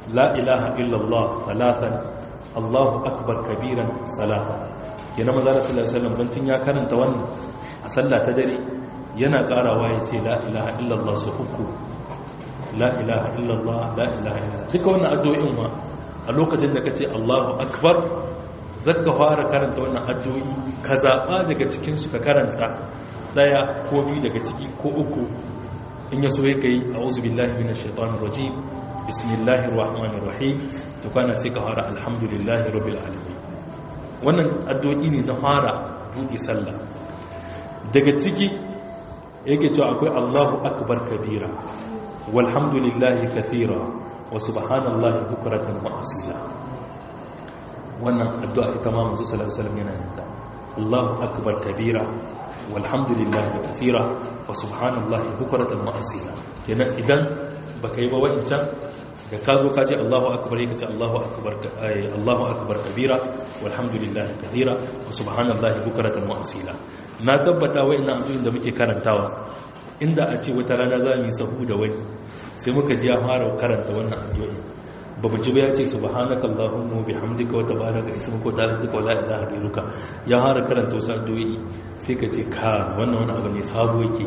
la ilaha illallah talatan Allahu akbar kabiran salata kenan manzo Allah sallallahu alaihi wasallam bantin ya karanta wannan a sallah ta dare yana karawa ya ce la ilaha illallah su uku la ilaha illallah la ilaha illallah duka wannan addu'o'in ma a lokacin da kace Allahu akbar zaka fara karanta wannan addu'o'i ka zaba daga cikin su ka karanta daya ko biyu daga ciki ko uku in yaso ya kai a'udhu billahi minash shaitanir rajim bismillahir rahmanir rahim to kana sai ka fara alhamdulillahi rabbil alamin wannan addu'o'i ne na fara buɗe sallah daga ciki yake cewa akwai Allahu akbar kabira walhamdulillahi kathira wa subhanallahi bukratan wa asila wannan addu'a ita ma manzo sallallahu alaihi wasallam yana yin ta Allahu akbar kabira walhamdulillahi kathira wa subhanallahi bukratan wa asila kenan idan baka yi ba wa'incan da ka zo ka ce Allahu akbar yake ce Allahu akbar Allahu akbar kabira walhamdulillahi kathira wa subhanallahi bukratan wa asila na tabbata wa'annan addu'o'in da muke karantawa inda a ce wata rana za mu yi sahu da wani sai muka ji ya fara karanta wannan addu'o'in ba mu ji ba ya ce subhanaka allahumma bihamdika wa tabaraka ismuka wa ta'ala wa la ilaha illuka ya fara karanta wasu addu'o'i sai ka ce ka wannan wani abu ne sabo yake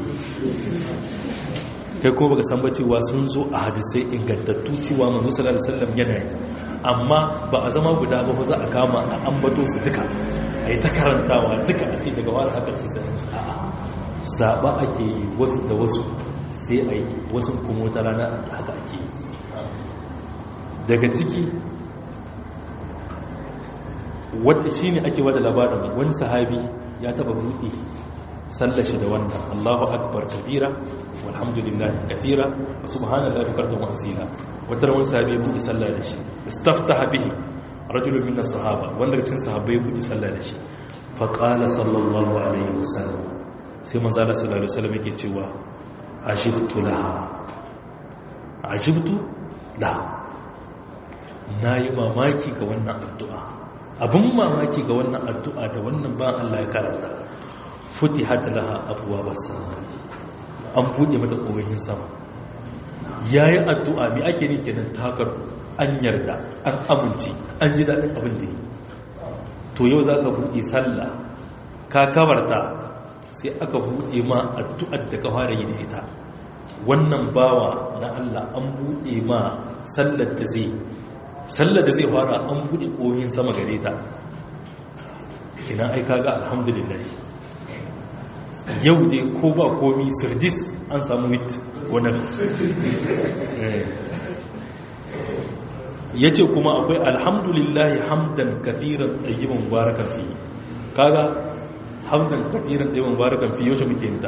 kai ko baka san ba cewa sun zo a hadisai ingantattu cewa manzo sallallahu alaihi wasallam yana yi amma ba a zama guda ba ba za a kama a ambato su duka ai ta karantawa duka a ce daga wani haka ce sai a'a zaba ake yi wasu da wasu sai a yi wasu kuma wata rana haka ake yi daga ciki wadda shine ake wada labarin wani sahabi ya taba buɗe sallashi da wannan Allahu akbar kabira walhamdulillahi kaseera wa subhanallahi bukratan wa asila wata ran sahabi buɗe sallah da shi istaftaha bihi rajulun min as-sahaba wanda cikin sahabbai buɗe sallah da shi fa qala sallallahu alaihi wasallam sai manzo Allah sallallahu alaihi wasallam yake cewa ajibtu laha ajibtu laha nayi mamaki ga wannan addu'a abin mamaki ga wannan addu'a da wannan ba Allah ya karanta futi hata laha abuwa basa an buɗe mata ƙogihin sama ya yi addu'a mai ake ne kenan takar an yarda an amince an ji daɗin abin da yi to yau za ka buɗe sallah ka kabarta sai aka buɗe ma addu'ar da ka fara yi da ita wannan bawa na Allah an buɗe ma sallar da zai sallar da zai fara an buɗe ƙoyin sama gare ta ina aika ga alhamdulillah yau dai ko ba komi surdis an samu wit wani ya ce kuma akwai alhamdulillah hamdan kafiran ɗayyiban barakan fi kaga hamdan kafiran ɗayyiban barakan fi yaushe muke yin ta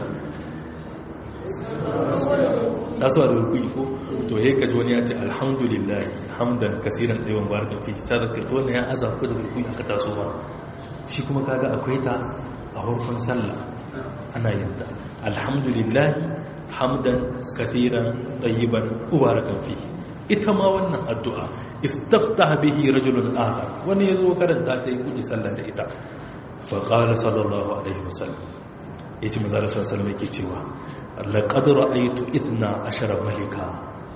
tasowa da rukui ko to ya kaji wani ya ce alhamdulillah hamdan kasiran ɗaiwan baraka fi ta da kai to ne ya aza ku da rukui aka taso ba shi kuma kaga akwai ta a farkon sallah ana yin ta alhamdulillah hamdan kasiran ɗayyiban ubarakan fi ita ma wannan addu'a istaftaha bihi rajulun akhar wani yazo karanta ta yi kudi sallah da ita fa qala sallallahu alaihi wasallam yace manzo sallallahu alaihi wasallam yake cewa laƙad ra'aitu ithna ashara malika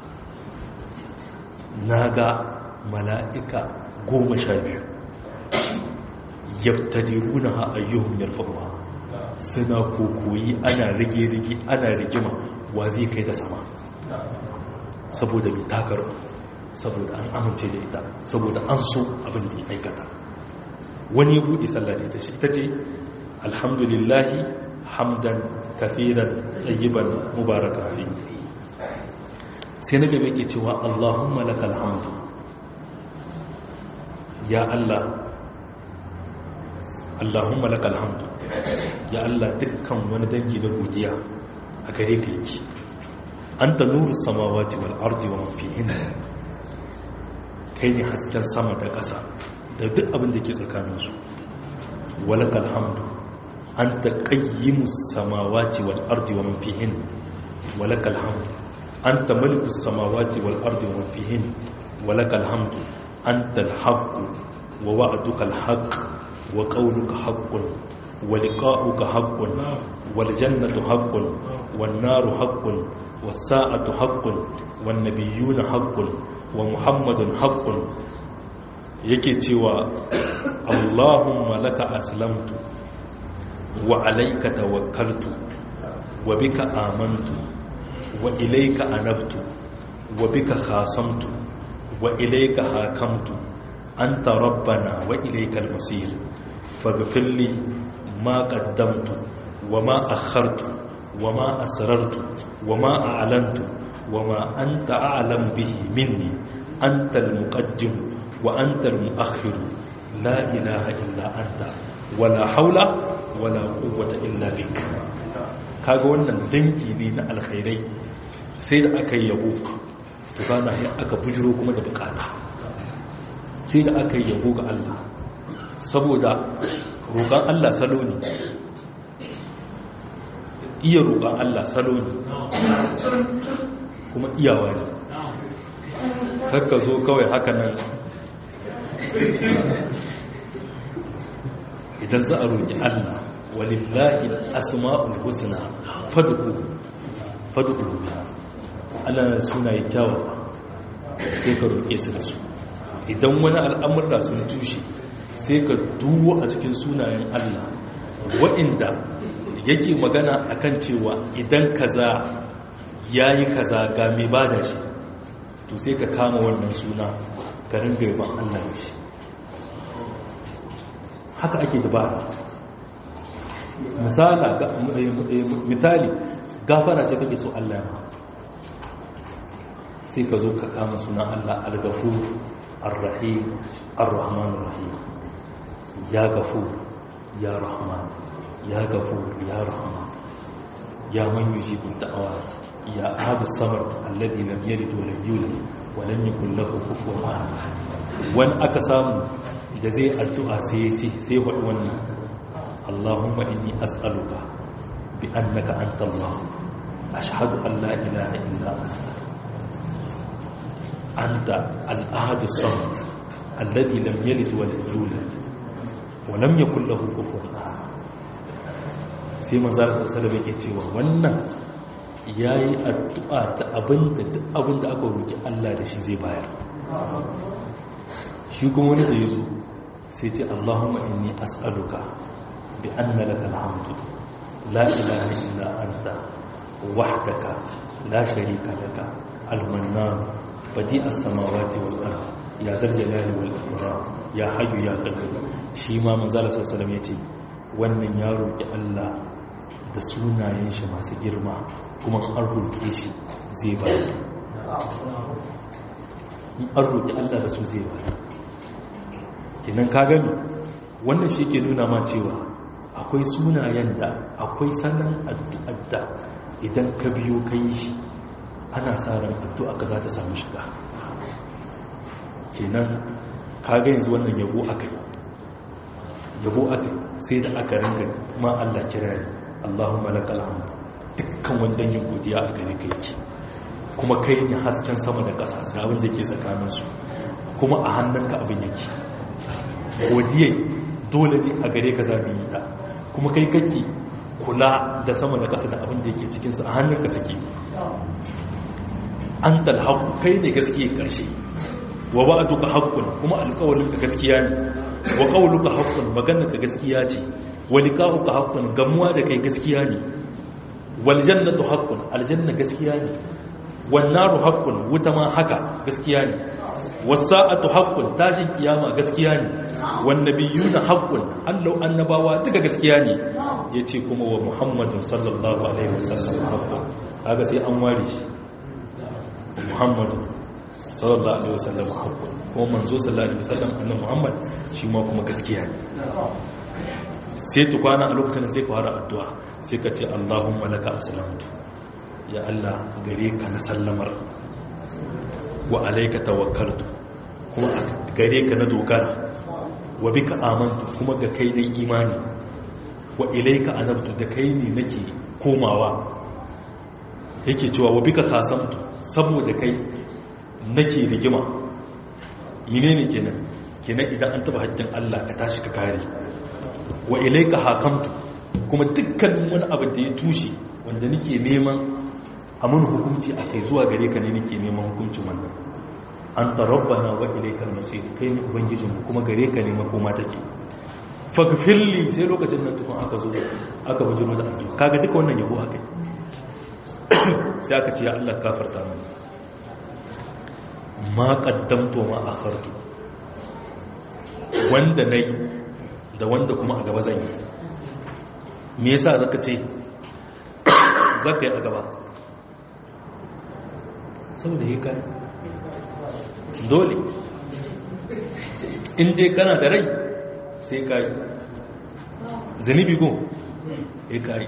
naga mala'ika goma sha biyu yabtadiruna ha ayyuhum yarfa'uha suna kokoyi ana rige-rige ana rigima wa zai kai da sama saboda mai takar saboda an amince da ita saboda an so abin da ya aikata wani ya buɗe sallah da ita ce ita ce alhamdulillahi hamdan kafiran tsayiban mubaraka fi sai na gaba ke cewa allahumma lakal hamdu ya allah allahumma lakal hamdu ya allah dukkan wani dangi na godiya a gare ka yake an ta nuru samawati wal ardi wa mafihin kai ne hasken sama da ƙasa da duk abin da ke tsakaninsu walakal hamdu أنت قيم السماوات والأرض ومن فيهن ولك الحمد أنت ملك السماوات والأرض ومن فيهن ولك الحمد أنت الحق ووعدك الحق وقولك حق wa liqa'uka haqqun wal jannatu haqqun wan naru haqqun was sa'atu haqqun wan nabiyyuna haqqun wa muhammadun haqqun yake cewa Allahumma laka aslamtu wa alayka tawakkaltu wa bika amantu wa ilayka anabtu wa bika khasamtu wa ilayka hakamtu anta rabbana wa ilayka al-masir faghfir li ma qaddamtu wa ma akhartu wa ma asrartu wa ma a'lantu wa ma anta a'lam bihi minni anta al-muqaddim wa anta al-mu'akhkhir la ilaha illa anta wala haula wala quwwata illa bik kaga wannan danki ne na alkhairai sai da aka yi yabo to kana sai aka bujiro kuma da bukata sai da aka yi yabo ga Allah saboda roƙon Allah salo ne iya roƙon Allah salo ne kuma iyawa ne kakka zo kawai haka nan idan za a roƙi Allah walillahi asma'ul husna fad'u fad'u biha Allah na suna yi kyawa sai ka roƙe su da su idan wani al'amurra sun tushe sai ka duwo a cikin sunayen Allah wa'inda yake magana akan cewa idan kaza yayi kaza ga mai bada shi to sai ka kama wannan suna ka ringa yaban Allah da shi haka ake dabara misali gafara ce kake so Allah ma sai ka zo ka kama sunan Allah al-gafur ar-rahim ar-rahman ar-rahim ya gafur ya rahman ya gafur ya rahman ya man yujibu da'awa ya ahadu samar alladhi lam yalid wa lam yulad wa lam yakul lahu kufuwan ahad wani aka samu da zai addu'a sai ya ce sai faɗi wannan Allahumma inni as'aluka bi annaka anta Allah ashhadu an la ilaha illa anta anta al-ahad as-samad alladhi lam yalid wa lam yulad wa lam yakul lahu kufuwan ahad sai manzo sallallahu alaihi yake cewa wannan yayi addu'a da abinda duk abinda aka roki Allah da shi zai bayar shi kuma wani da yazo sai ce Allahumma inni as'aluka bi anna lakal hamdu la ilaha illa anta wahdaka la sharika laka al-mannan badi as-samawati wal ard ya zal jalali wal ikram ya hayyu ya qayyum shi ma manzo Allah sallallahu alaihi yace wannan ya roki Allah da sunayen shi masu girma kuma an roke shi zai bayar in an roki Allah da su zai bayar kenan ka gani wannan shi ke nuna ma cewa akwai sunayen da akwai sanan addu'adda idan ka biyo ka yi shi ana sa ran addu'a ka za ta samu shiga kenan ka ga yanzu wannan yabo akai yabo akai sai da aka rinka ma Allah kirari Allahumma lakal hamd dukkan wanda yin godiya a gare ka yake kuma kai ne hasken sama da ƙasa da abin da ke tsakaninsu kuma a hannunka abin yake godiyai dole ne a gare ka zaɓi yi ta kuma kai kake kula da sama da ƙasa da abin da yake cikinsu a hannunka suke an talhaku kai ne gaskiya ƙarshe wa ba a duka haƙƙun kuma alƙawalinka gaskiya ne wa ƙauluka haƙƙun maganarka gaskiya ce wa liƙa'uka haƙƙun gamuwa da kai gaskiya ne wal jannatu haƙƙun aljanna gaskiya ne wan naru haƙƙun wuta ma haka gaskiya ne wasa'atu haqqun tashin kiyama gaskiya ne wan nabiyuna haqqun allau annabawa duka gaskiya ne yace kuma wa muhammadun sallallahu alaihi wasallam haqqun kaga sai an ware shi muhammadun sallallahu alaihi wasallam haqqun kuma manzo sallallahu alaihi wasallam annabi muhammad shi ma kuma gaskiya ne sai tukwana a lokacin sai ka fara addu'a sai ka ce allahumma laka aslamtu ya allah gare ka na sallamar wa alaika tawakkaltu kuma gare ka na dogara wa bika amantu kuma ga kai dai imani wa ilaika anabtu da kai ne nake komawa yake cewa wa bika kasamtu saboda kai nake rigima menene kenan kenan idan an taba haƙƙin Allah ka tashi ka kare wa ilaika hakamtu kuma dukkanin wani abu da ya tushe wanda nake neman a mun hukunci a kai zuwa gare ka ne nake neman hukuncin wannan an tarabbana wa ilaikal masir kai ne ubangijinmu kuma gare ka ne makoma take fagfirli sai lokacin nan tukun aka zo aka bujiro da addu'a kaga duka wannan yabo akai sai aka ce ya Allah kafarta mani ma qaddamtu ma akhartu wanda nayi da wanda kuma a gaba zan yi me yasa zaka ce zaka yi a gaba saboda yi kai dole in dai kana da rai sai kai zanibi go ya kai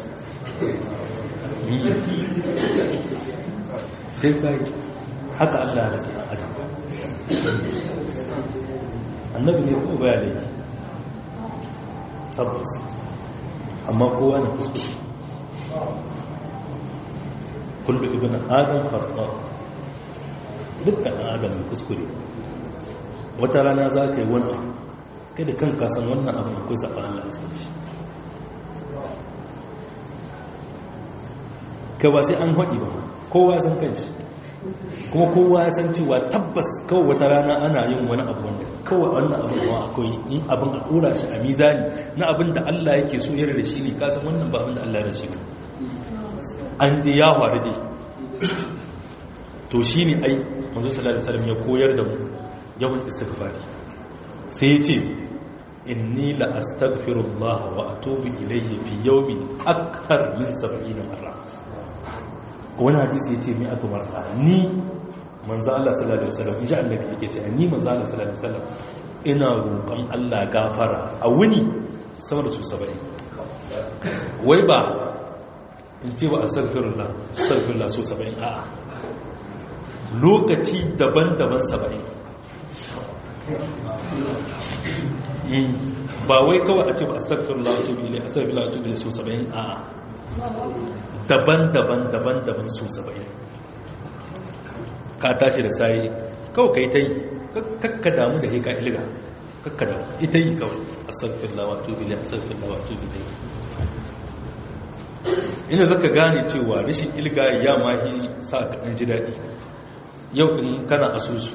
sai kai haka Allah ya rasa adam annabi ne ko baya laifi tabbas amma kowa na kuskure kullu ibn adam khata dukkan adam ne kuskure wata rana za ka yi wani abu kai da kanka san wannan abin akwai zaɓa Allah a cikin shi ka ba sai an haɗi ba kowa san kan shi kuma kowa ya san cewa tabbas kawai wata rana ana yin wani abu wanda kawai wannan abin kuma akwai in abin a ɗora shi a mizani na abin da Allah yake so yare da shi ne kasan wannan ba abin da Allah ya shi ba an dai ya faru dai to shi ne ai manzo sallallahu alaihi wasallam ya koyar da mu yawan istighfari sai ya ce inni la astaghfirullah wa atubu ilayhi fi yawmin akthar min 70 marra wani hadisi yace mai atu marra ni manzo Allah sallallahu alaihi wasallam inji annabi yake ce ni manzo Allah sallallahu alaihi wasallam ina roƙon Allah gafara a wuni sama da su 70 wai ba in ce wa astaghfirullah astaghfirullah so 70 a'a lokaci daban-daban 70 ba wai kawai a ce ba a sakfin latu bile a sakfin latu bile so saba'in a daban-daban daban-daban so saba'in ka tashi da sayi kawai ka yi ta yi kakka damu da haika ilga kakka damu ita yi kawai a sakfin latu bile a sakfin latu bile ina zaka gane cewa rashin ilga ya mahi sa ka ɗan ji daɗi yau in kana asusu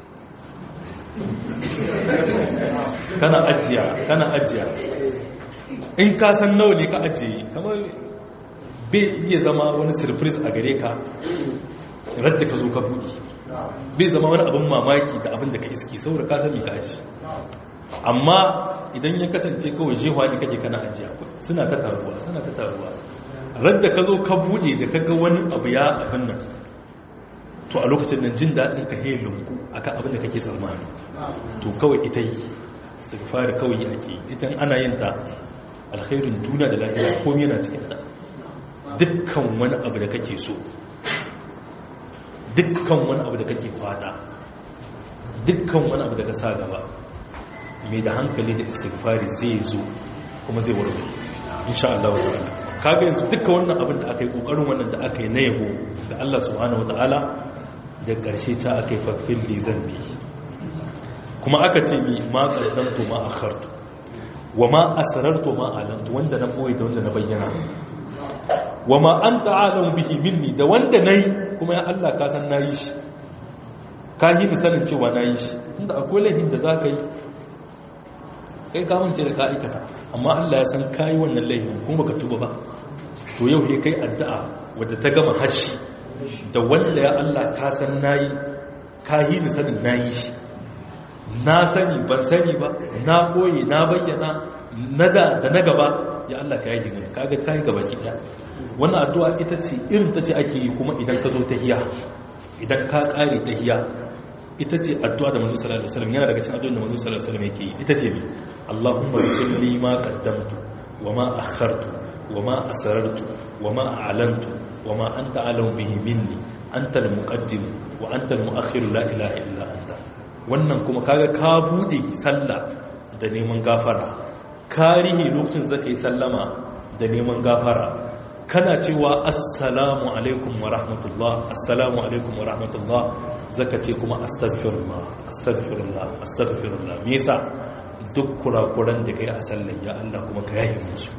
kana ajiya kana ajiya in ka san nawa ne ka ajiye kamar bai iya zama wani surprise a gare ka radda ka zo ka buɗe bai zama wani abin mamaki da abin da ka iske saboda ka sani ka aji amma idan ya kasance kawai jewa ne kake kana ajiya suna ta taruwa suna ta taruwa radda ka zo ka buɗe da ka ga wani abu ya abin nan to a lokacin nan jin daɗin ka he lunku akan abin da kake tsammani to kawai ita yi istighfar kawai ake idan ana yin ta alkhairin duniya da lafiya komai yana cikin ta dukkan wani abu da kake so dukkan wani abu da kake fata dukkan wani abu da ka sa gaba mai da hankali da istighfari zai zo kuma zai warware insha Allah ta'ala kaga yanzu dukkan wannan abin da aka yi kokarin wannan da aka yi na yabo da Allah subhanahu wataala da ƙarshe ta aka yi fafin li zambi kuma aka ce mi ma ƙaddamtu ma akhartu wa ma asrartu ma alantu wanda na boye da wanda na bayyana wa ma anta alamu bihi minni da wanda nayi kuma ya Allah ka san nayi shi ka yi sanin cewa nayi shi inda akwai laifin da zaka yi kai ka mance da ka aikata amma Allah ya san kai wannan laifin kuma baka tuba ba to yau ne kai addu'a wadda ta gama hashi da wanda ya Allah ka san nayi ka yi ni sanin nayi shi na sani ban sani ba na koyi na bayyana na da da na gaba ya Allah ka yi digiri kaga kai gaba ki da wannan addu'a ita ce irin ta ce ake yi kuma idan ka zo tahiya idan ka kare tahiya ita ce addu'a da manzo sallallahu alaihi wasallam yana daga cikin addu'o'in da manzo sallallahu alaihi wasallam yake yi ita ce ne Allahumma salli ma qaddamtu wa ma akhartu wa ma asrartu wa ma a'lantu wa ma anta alamu bihi minni anta al-muqaddim wa anta al-mu'akhir la ilaha illa anta wannan kuma kaga ka bude sallah da neman gafara karihi lokacin zaka yi sallama da neman gafara kana cewa assalamu alaikum wa rahmatullah assalamu alaikum wa rahmatullah zaka ce kuma astaghfirullah astaghfirullah astaghfirullah me yasa duk kurakuran da kai a sallar ya Allah kuma ka yayi musu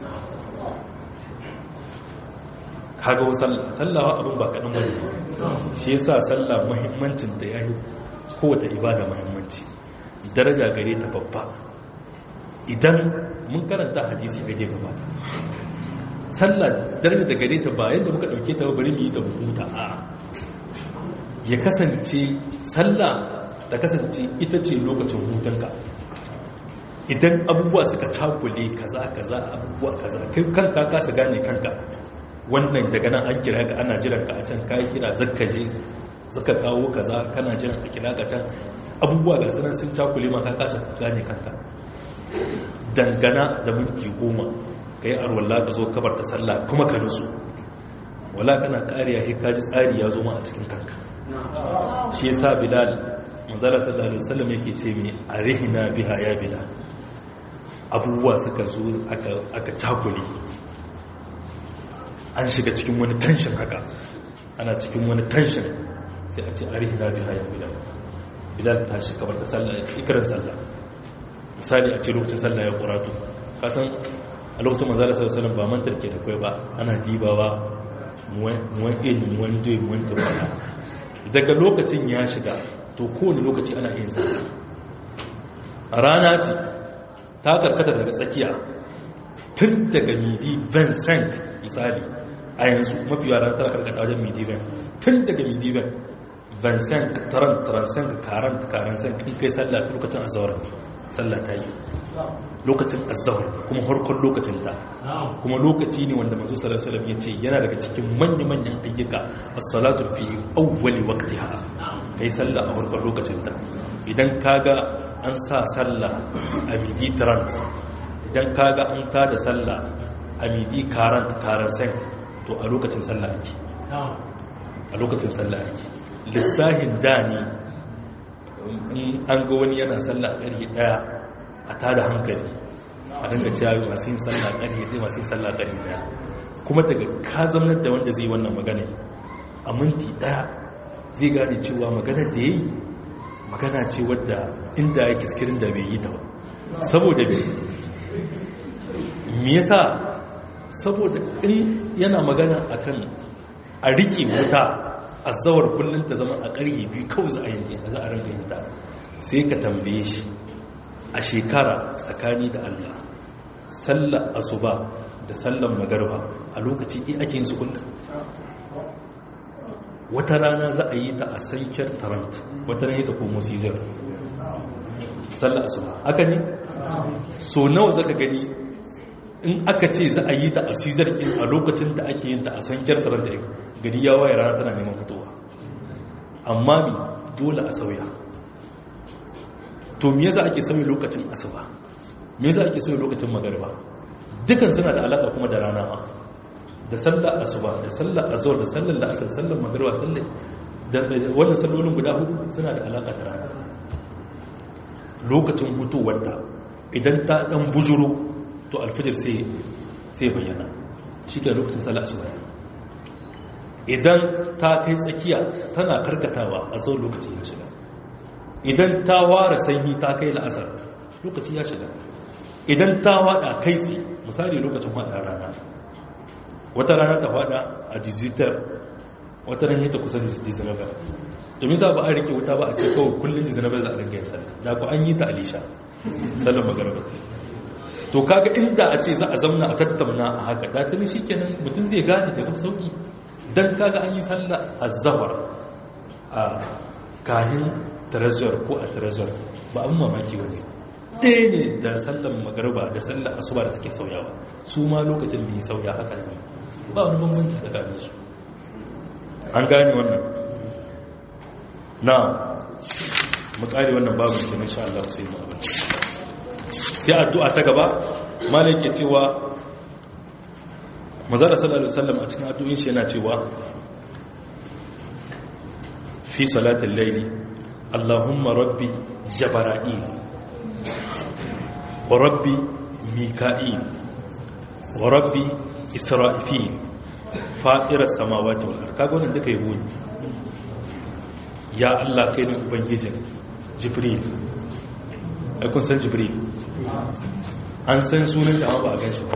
kaga sallawa abin ba kaɗan bane shi yasa sallah muhimmancin da yayi kowace ibada muhimmanci daraja gare ta babba idan mun karanta hadisi a gare gabata sallah daraja da gare ta ba yadda muka dauke ta bari mu yi ta hukunta a ya kasance sallah ta kasance ita ce lokacin hutunka idan abubuwa suka cakule kaza kaza abubuwa kaza kai kanka ka su gane kanka wannan daga nan an kira ka ana jiran ka a can kai kira zakka je zaka kawo kaza kana jiran a kira ka can abubuwa ga sunan sun cakule ma ka kasa gane kanka dangana da minti goma ka yi arwallah ka zo kabar ta sallah kuma ka nusu wala kana kariya sai ka ji tsari ya zo ma a cikin kanka shi yasa bilal manzala sallallahu alaihi wasallam yake ce mai arihina biha ya bilal abubuwa suka zo aka cakule an shiga cikin wani tension haka ana cikin wani tension sai a ce arihina biha ya bilal bilal ta shi kabar ta sallah ikirar sallah misali a ce lokacin sallah ya kuratu kasan a lokacin manzala sallallahu ba mantar ke da kai ba ana dibawa muwan ilmi wani doyi wani turbana daga lokacin ya shiga to kowane lokaci ana yin sallah a rana ce ta karkata daga tsakiya tun daga midi vincent misali a yanzu mafi yara tana karkata wajen midi ven tun daga midi ven vincent taran taransen karan karansen in kai sallah lokacin azawar sallah ta yi lokacin azahar kuma harkar lokacin ta kuma lokaci ne wanda masu salasalam ya ce yana daga cikin manya-manyan ayyuka as-salatu fi awwali waqtiha kai sallah a harkar lokacin ta idan kaga an sa sallah a midi trant idan kaga an tada sallah a midi karant karansen to a lokacin sallah ake a lokacin sallah ake lissahin da ne in an ga wani yana sallah a ƙarfe ɗaya a tada hankali a dinga cewa masu yin sallah a ƙarfe ɗaya masu yin sallah a ƙarfe ɗaya kuma daga ka zamanar da wanda zai wannan magana a minti ɗaya zai gane cewa magana da ya yi magana ce wadda inda ya kiskirin da bai yi ta ba saboda bai me yasa saboda in yana magana akan a riƙe wuta azawar kullum ta zama a ƙarye biyu kawai za a yanke za a ranga yin ta sai ka tambaye shi a shekara tsakani da Allah sallar asuba da sallar magarba a lokaci ɗin ake yin su kullum wata rana za a yi ta a sankiyar tarant wata rana ta komo sijar sallar asuba haka ne so nawa zaka gani in aka ce za a yi ta a sijar a lokacin da ake yin ta a sankiyar tarant gari ya waye rana tana neman fitowa amma mi dole a sauya to me yasa ake sauya lokacin asuba me yasa ake sauya lokacin magariba dukan suna da alaka kuma da rana ma da sallar asuba da sallar azhar da sallar la'asar sallar magariba sallar da wannan sallolin guda hudu suna da alaka da rana lokacin hutowar ta idan ta dan bujuro to alfijir sai sai bayyana shi ke lokacin sallar asuba idan ta kai tsakiya tana karkatawa a tsawon lokaci ya shiga idan ta ware sanyi ta kai la'asar lokaci ya shiga idan ta wada kai tsaye misali lokacin wada rana wata rana ta wada a digital wata rana ta kusa da dizinaba domin za ba a rike wuta ba a ce kawai kullum dizinaba za a ringa yin sallah da ku an yi ta alisha sallan magarba to kaga inda a ce za a zamna a tattauna a haka da tuni shikenan mutum zai gane da kuma sauki dan kaga an yi sallah az-zawar a kahin tarazzuwar ko a tarazzuwar ba abin mamaki wani ɗaya ne da sallan magarba da sallan asuba da suke sauyawa su ma lokacin da ya sauya haka ne ba wani bambanci da gane su an gane wannan na mu kare wannan babu da insha Allah sai mu abin sai addu'a ta gaba malai ke cewa mazara sallallahu alaihi wasallam a cikin addu'in shi yana cewa fi salatul layli allahumma rabbi jabara'il wa rabbi mika'il wa rabbi isra'ifil fatira samawati wal ard kaga wannan duka yabo ne ya allah kai ne ubangijin jibril aikun san jibril an san sunan shi amma ba a gan shi ba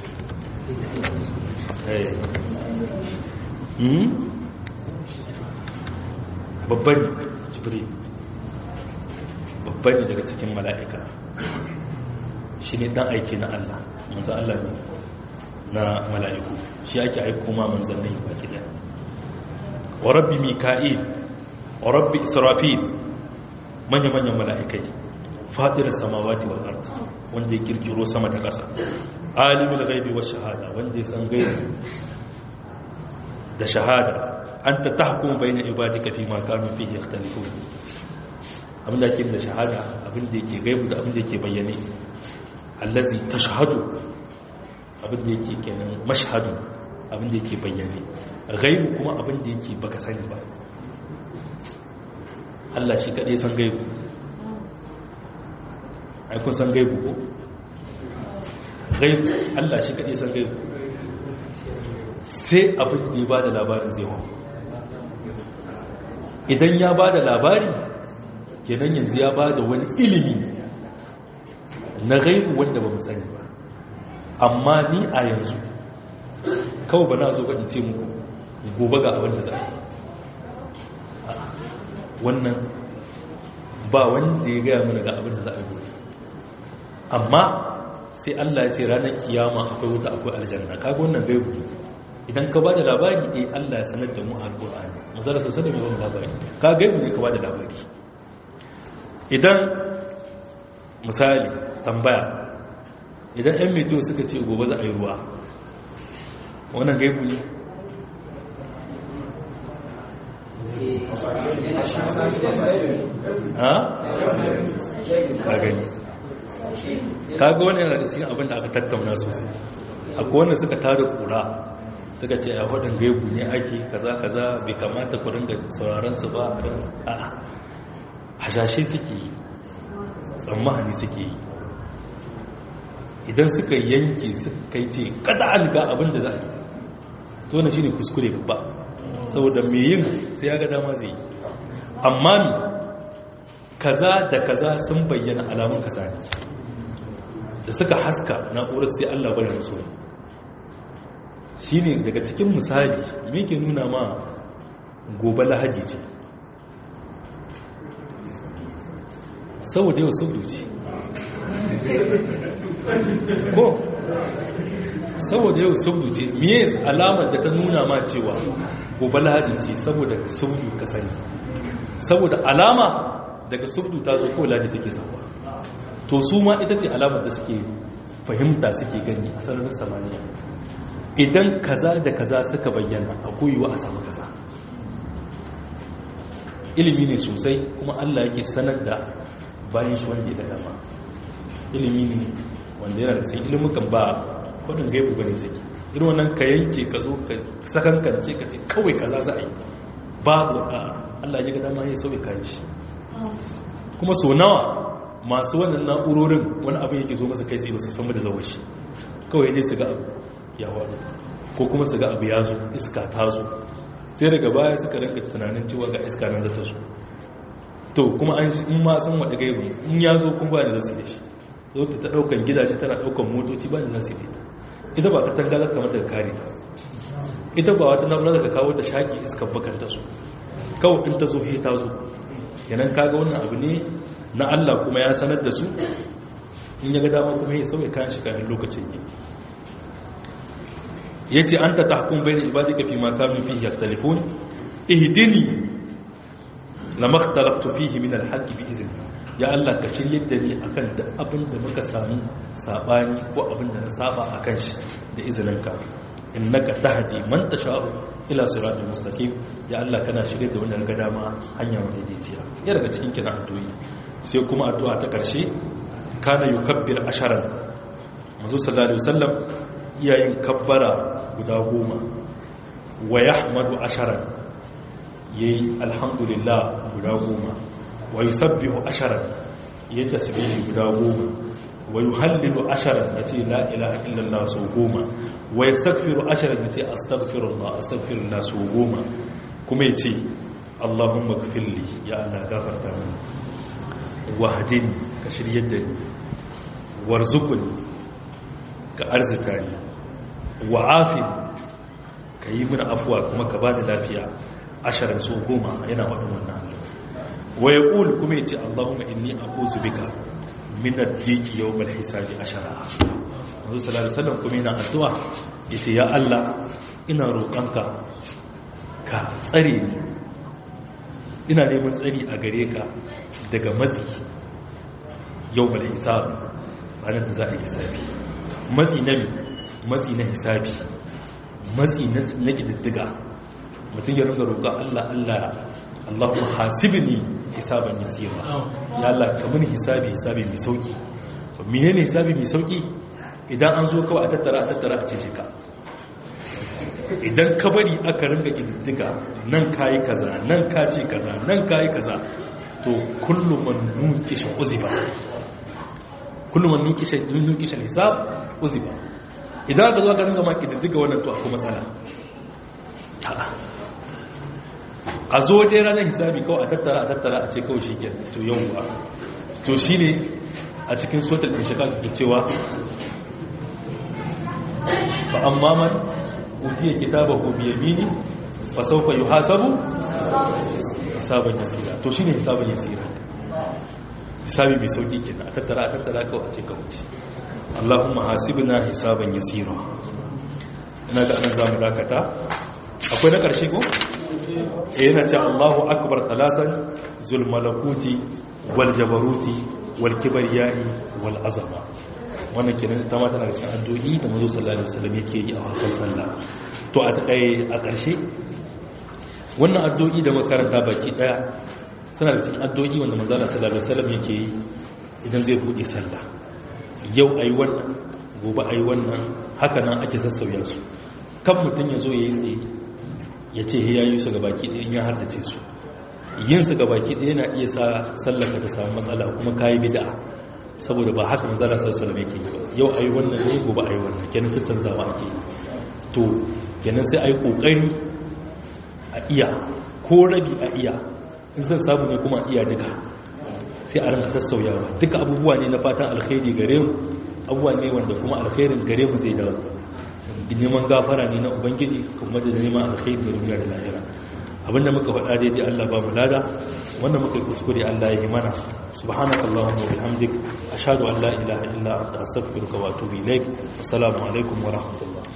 babban jibril babban ne daga cikin mala'ika shi ne dan aiki na Allah manzo Allah ne na mala'iku shi ake aiko ma manzannai baki daya wa rabbi mika'il wa rabbi israfil manya-manyan mala'ikai fatirar samawati wal ard wanda ya kirkiro sama ta ƙasa alimul ghaibi wa shahada wanda ya san gaibi da shahada anta tahkum bayna ibadika fi ma kanu fihi yakhtalifun abin da yake da shahada abin da yake gaibu da abin da yake bayyane allazi tashhadu abin da yake kenan mashhadu abin da yake bayyane gaibu kuma abin da yake baka sani ba Allah shi kadai san gaibu ai kun san gaibu ko gaibu Allah shi kadai san gaibu sai abin da ya bada labarin zai hau idan ya bada labari kenan yanzu ya bada wani ilimi na gaibu wanda ba mu sani ba amma ni a yanzu kawai ba na zo in ce muku gobe ga abin da za a yi wannan ba wanda ya gaya mana ga abin da za a yi gobe amma sai Allah ya ce ranar kiyama akwai wuta akwai aljanna kaga wannan gaibu idan ka ba da labari eh Allah ya sanar da mu alqur'ani mazara sosai da mai labari ka gaibu ne ka ba da labari idan misali tambaya idan yan meteor suka ce gobe za a yi ruwa wannan gaibu ne ha? ka gani ka ga wani yana da cikin abin da aka tattauna sosai akwai wanda suka tada kura suka ce a hudun gaibu ne ake kaza kaza bai kamata ku ringa sauraron su ba a hashashe suke yi tsammani suke yi idan suka yanke suka yi ce kada alga abin da za a yi to na shi ne kuskure babba saboda mai yin sai ya ga dama zai yi amma mi kaza da kaza sun bayyana alamun kaza ne da suka haska na'urar sai allah bari musu shi ne daga cikin misali me ke nuna ma gobe lahaji ce saboda yau sun duci ko saboda yau subdu ce miye alamar da ta nuna ma cewa gobe lahadi ce saboda subdu ka sani saboda alama daga subdu ta zo ko lahadi take sauwa to su ma ita ce alamar da suke fahimta suke gani a sararin samaniya idan kaza da kaza suka bayyana a koyiwa a samu kaza ilimi ne sosai kuma allah yake sanar da bayan shi wanda ya dama ilimi ne wanda yana da sai ilimukan ba kwadin gaibu bane suke irin wannan ka yanke ka zo ka sakankance ka ce kawai kaza za a yi babu a Allah ya ga dama ya sauya kayan shi kuma so nawa masu wannan na'urorin wani abin yake zo masa kai tsaye ba su san da zawar shi kawai ne su ga abu ya wani ko kuma su ga abu ya zo iska ta zo sai daga baya suka rinka tunanin cewa ga iska nan za ta zo to kuma an in ma san wada gaibu in ya zo kuma ba da zasu da shi zo ta daukan gidaje tana daukan motoci ba da zasu da ita ita ba ka tangala kamar da kare ta ita ba wata na'ura da ka kawo ta shaki iskar bakar ta so kawai in ta zo he ta zo yanan kaga wannan abu ne na Allah kuma ya sanar da su in ya ga dama kuma ya sauya kayan shi kafin lokacin yi yace anta tahkum bayna ibadika fi ma kanu fihi yaktalifun ihdini lama ikhtalaftu fihi min al-haqqi bi izni ya Allah ka shirye da ni akan da abin da muka samu sabani ko abin da na saba akan shi da izininka innaka tahdi man tasha'u ila siratal mustaqim ya Allah kana shirye da wannan dama hanya wanda daidaiya ya daga cikin kina addu'o'i sai kuma addu'a ta karshe kana yukabbir asharan manzo sallallahu alaihi wasallam iyayin kabbara guda goma wa yahmadu asharan yayi alhamdulillah guda goma wa yusabbihu asharan yayi tasbihi guda goma wa yuhallilu asharan yace la ilaha illallah sau goma wa yastaghfiru asharan yace astaghfirullah astaghfirullah sau goma kuma yace allahumma ighfirli ya Allah gafarta mini wahadini ka shiryar da ni warzukuni ka arzita ni wa'afini ka yi mini afuwa kuma ka ba da lafiya ashirin so goma yana waɗin wannan hannu wa ya ƙul kuma ya ce allahumma inni a ƙuzu bika minar jiki yau bal hisabi ashara wanzu salatu sallam kuma yana addu'a ya ce ya allah ina roƙonka ka tsare ni ina neman tsari a gare ka daga matsi yau bal hisabi ranar da za a yi hisabi matsi na matsi na hisabi matsi na ƙididdiga mutum ya ringa roƙa Allah Allah Allahumma hasibni hisaban yasira ya Allah kamar hisabi hisabi mai sauki menene hisabi mai sauki idan an zo kawai a tattara a tattara a ce ka idan ka bari aka ringa ƙididdiga nan kayi kaza nan ka ce kaza nan kayi kaza to kullum man nukisha uziba kullum man nukisha nukisha hisab uziba idan ka zo ka ringa maki da duka wannan to akwai matsala a zo dai ranar hisabi kawai a tattara a tattara a ce kawai shi ke to yau ba to shi ne a cikin sotar ɗin shaka ke cewa ba an mamar utiya kitaba ko biya mini ba sauka yi hasabu hisabin yasira to shi ne hisabin yasira hisabi mai sauƙi ke a tattara a tattara kawai a ce kawai ce Allahumma hasibna hisaban yasira ina ga anan zamu dakata akwai na karshe ko eh yana ce Allahu akbar talasan zul malakuti wal jabaruti wal kibriyai wal azama wannan kenan ta mata daga cikin addu'o'i da manzo sallallahu alaihi wasallam yake yi a harkar sallah to a takai a karshe wannan addu'o'i da makaranta baki daya suna da cikin addu'o'i wanda manzo sallallahu alaihi wasallam yake yi idan zai bude sallah yau a yi wannan gobe a yi wannan haka nan ake sassauya su kan mutum ya zo ya yi tsaye ya ce ya yi su gabaki ɗaya ya hardace su yin su gabaki ɗaya na iya sa sallaka ta samu matsala kuma ka yi bida saboda ba haka manzara sassu da yake yi ba yau a yi wannan ne gobe a yi wannan kenan tattanzawa ake yi to kenan sai a yi ƙoƙari a iya ko rabi a iya in zan samu ne kuma a iya duka sai a rinka sassauyawa duka abubuwa ne na fatan alkhairi gare mu abubuwa ne wanda kuma alkhairin gare mu zai dawo neman gafara ne na ubangiji kuma da neman alkhairi da duniya da lahira abinda muka faɗa daidai Allah ba mu lada wanda muka yi kuskure Allah ya yi mana subhanakallahumma wa bihamdik ashhadu an la ilaha illa anta astaghfiruka wa atubu ilaik assalamu alaikum wa rahmatullah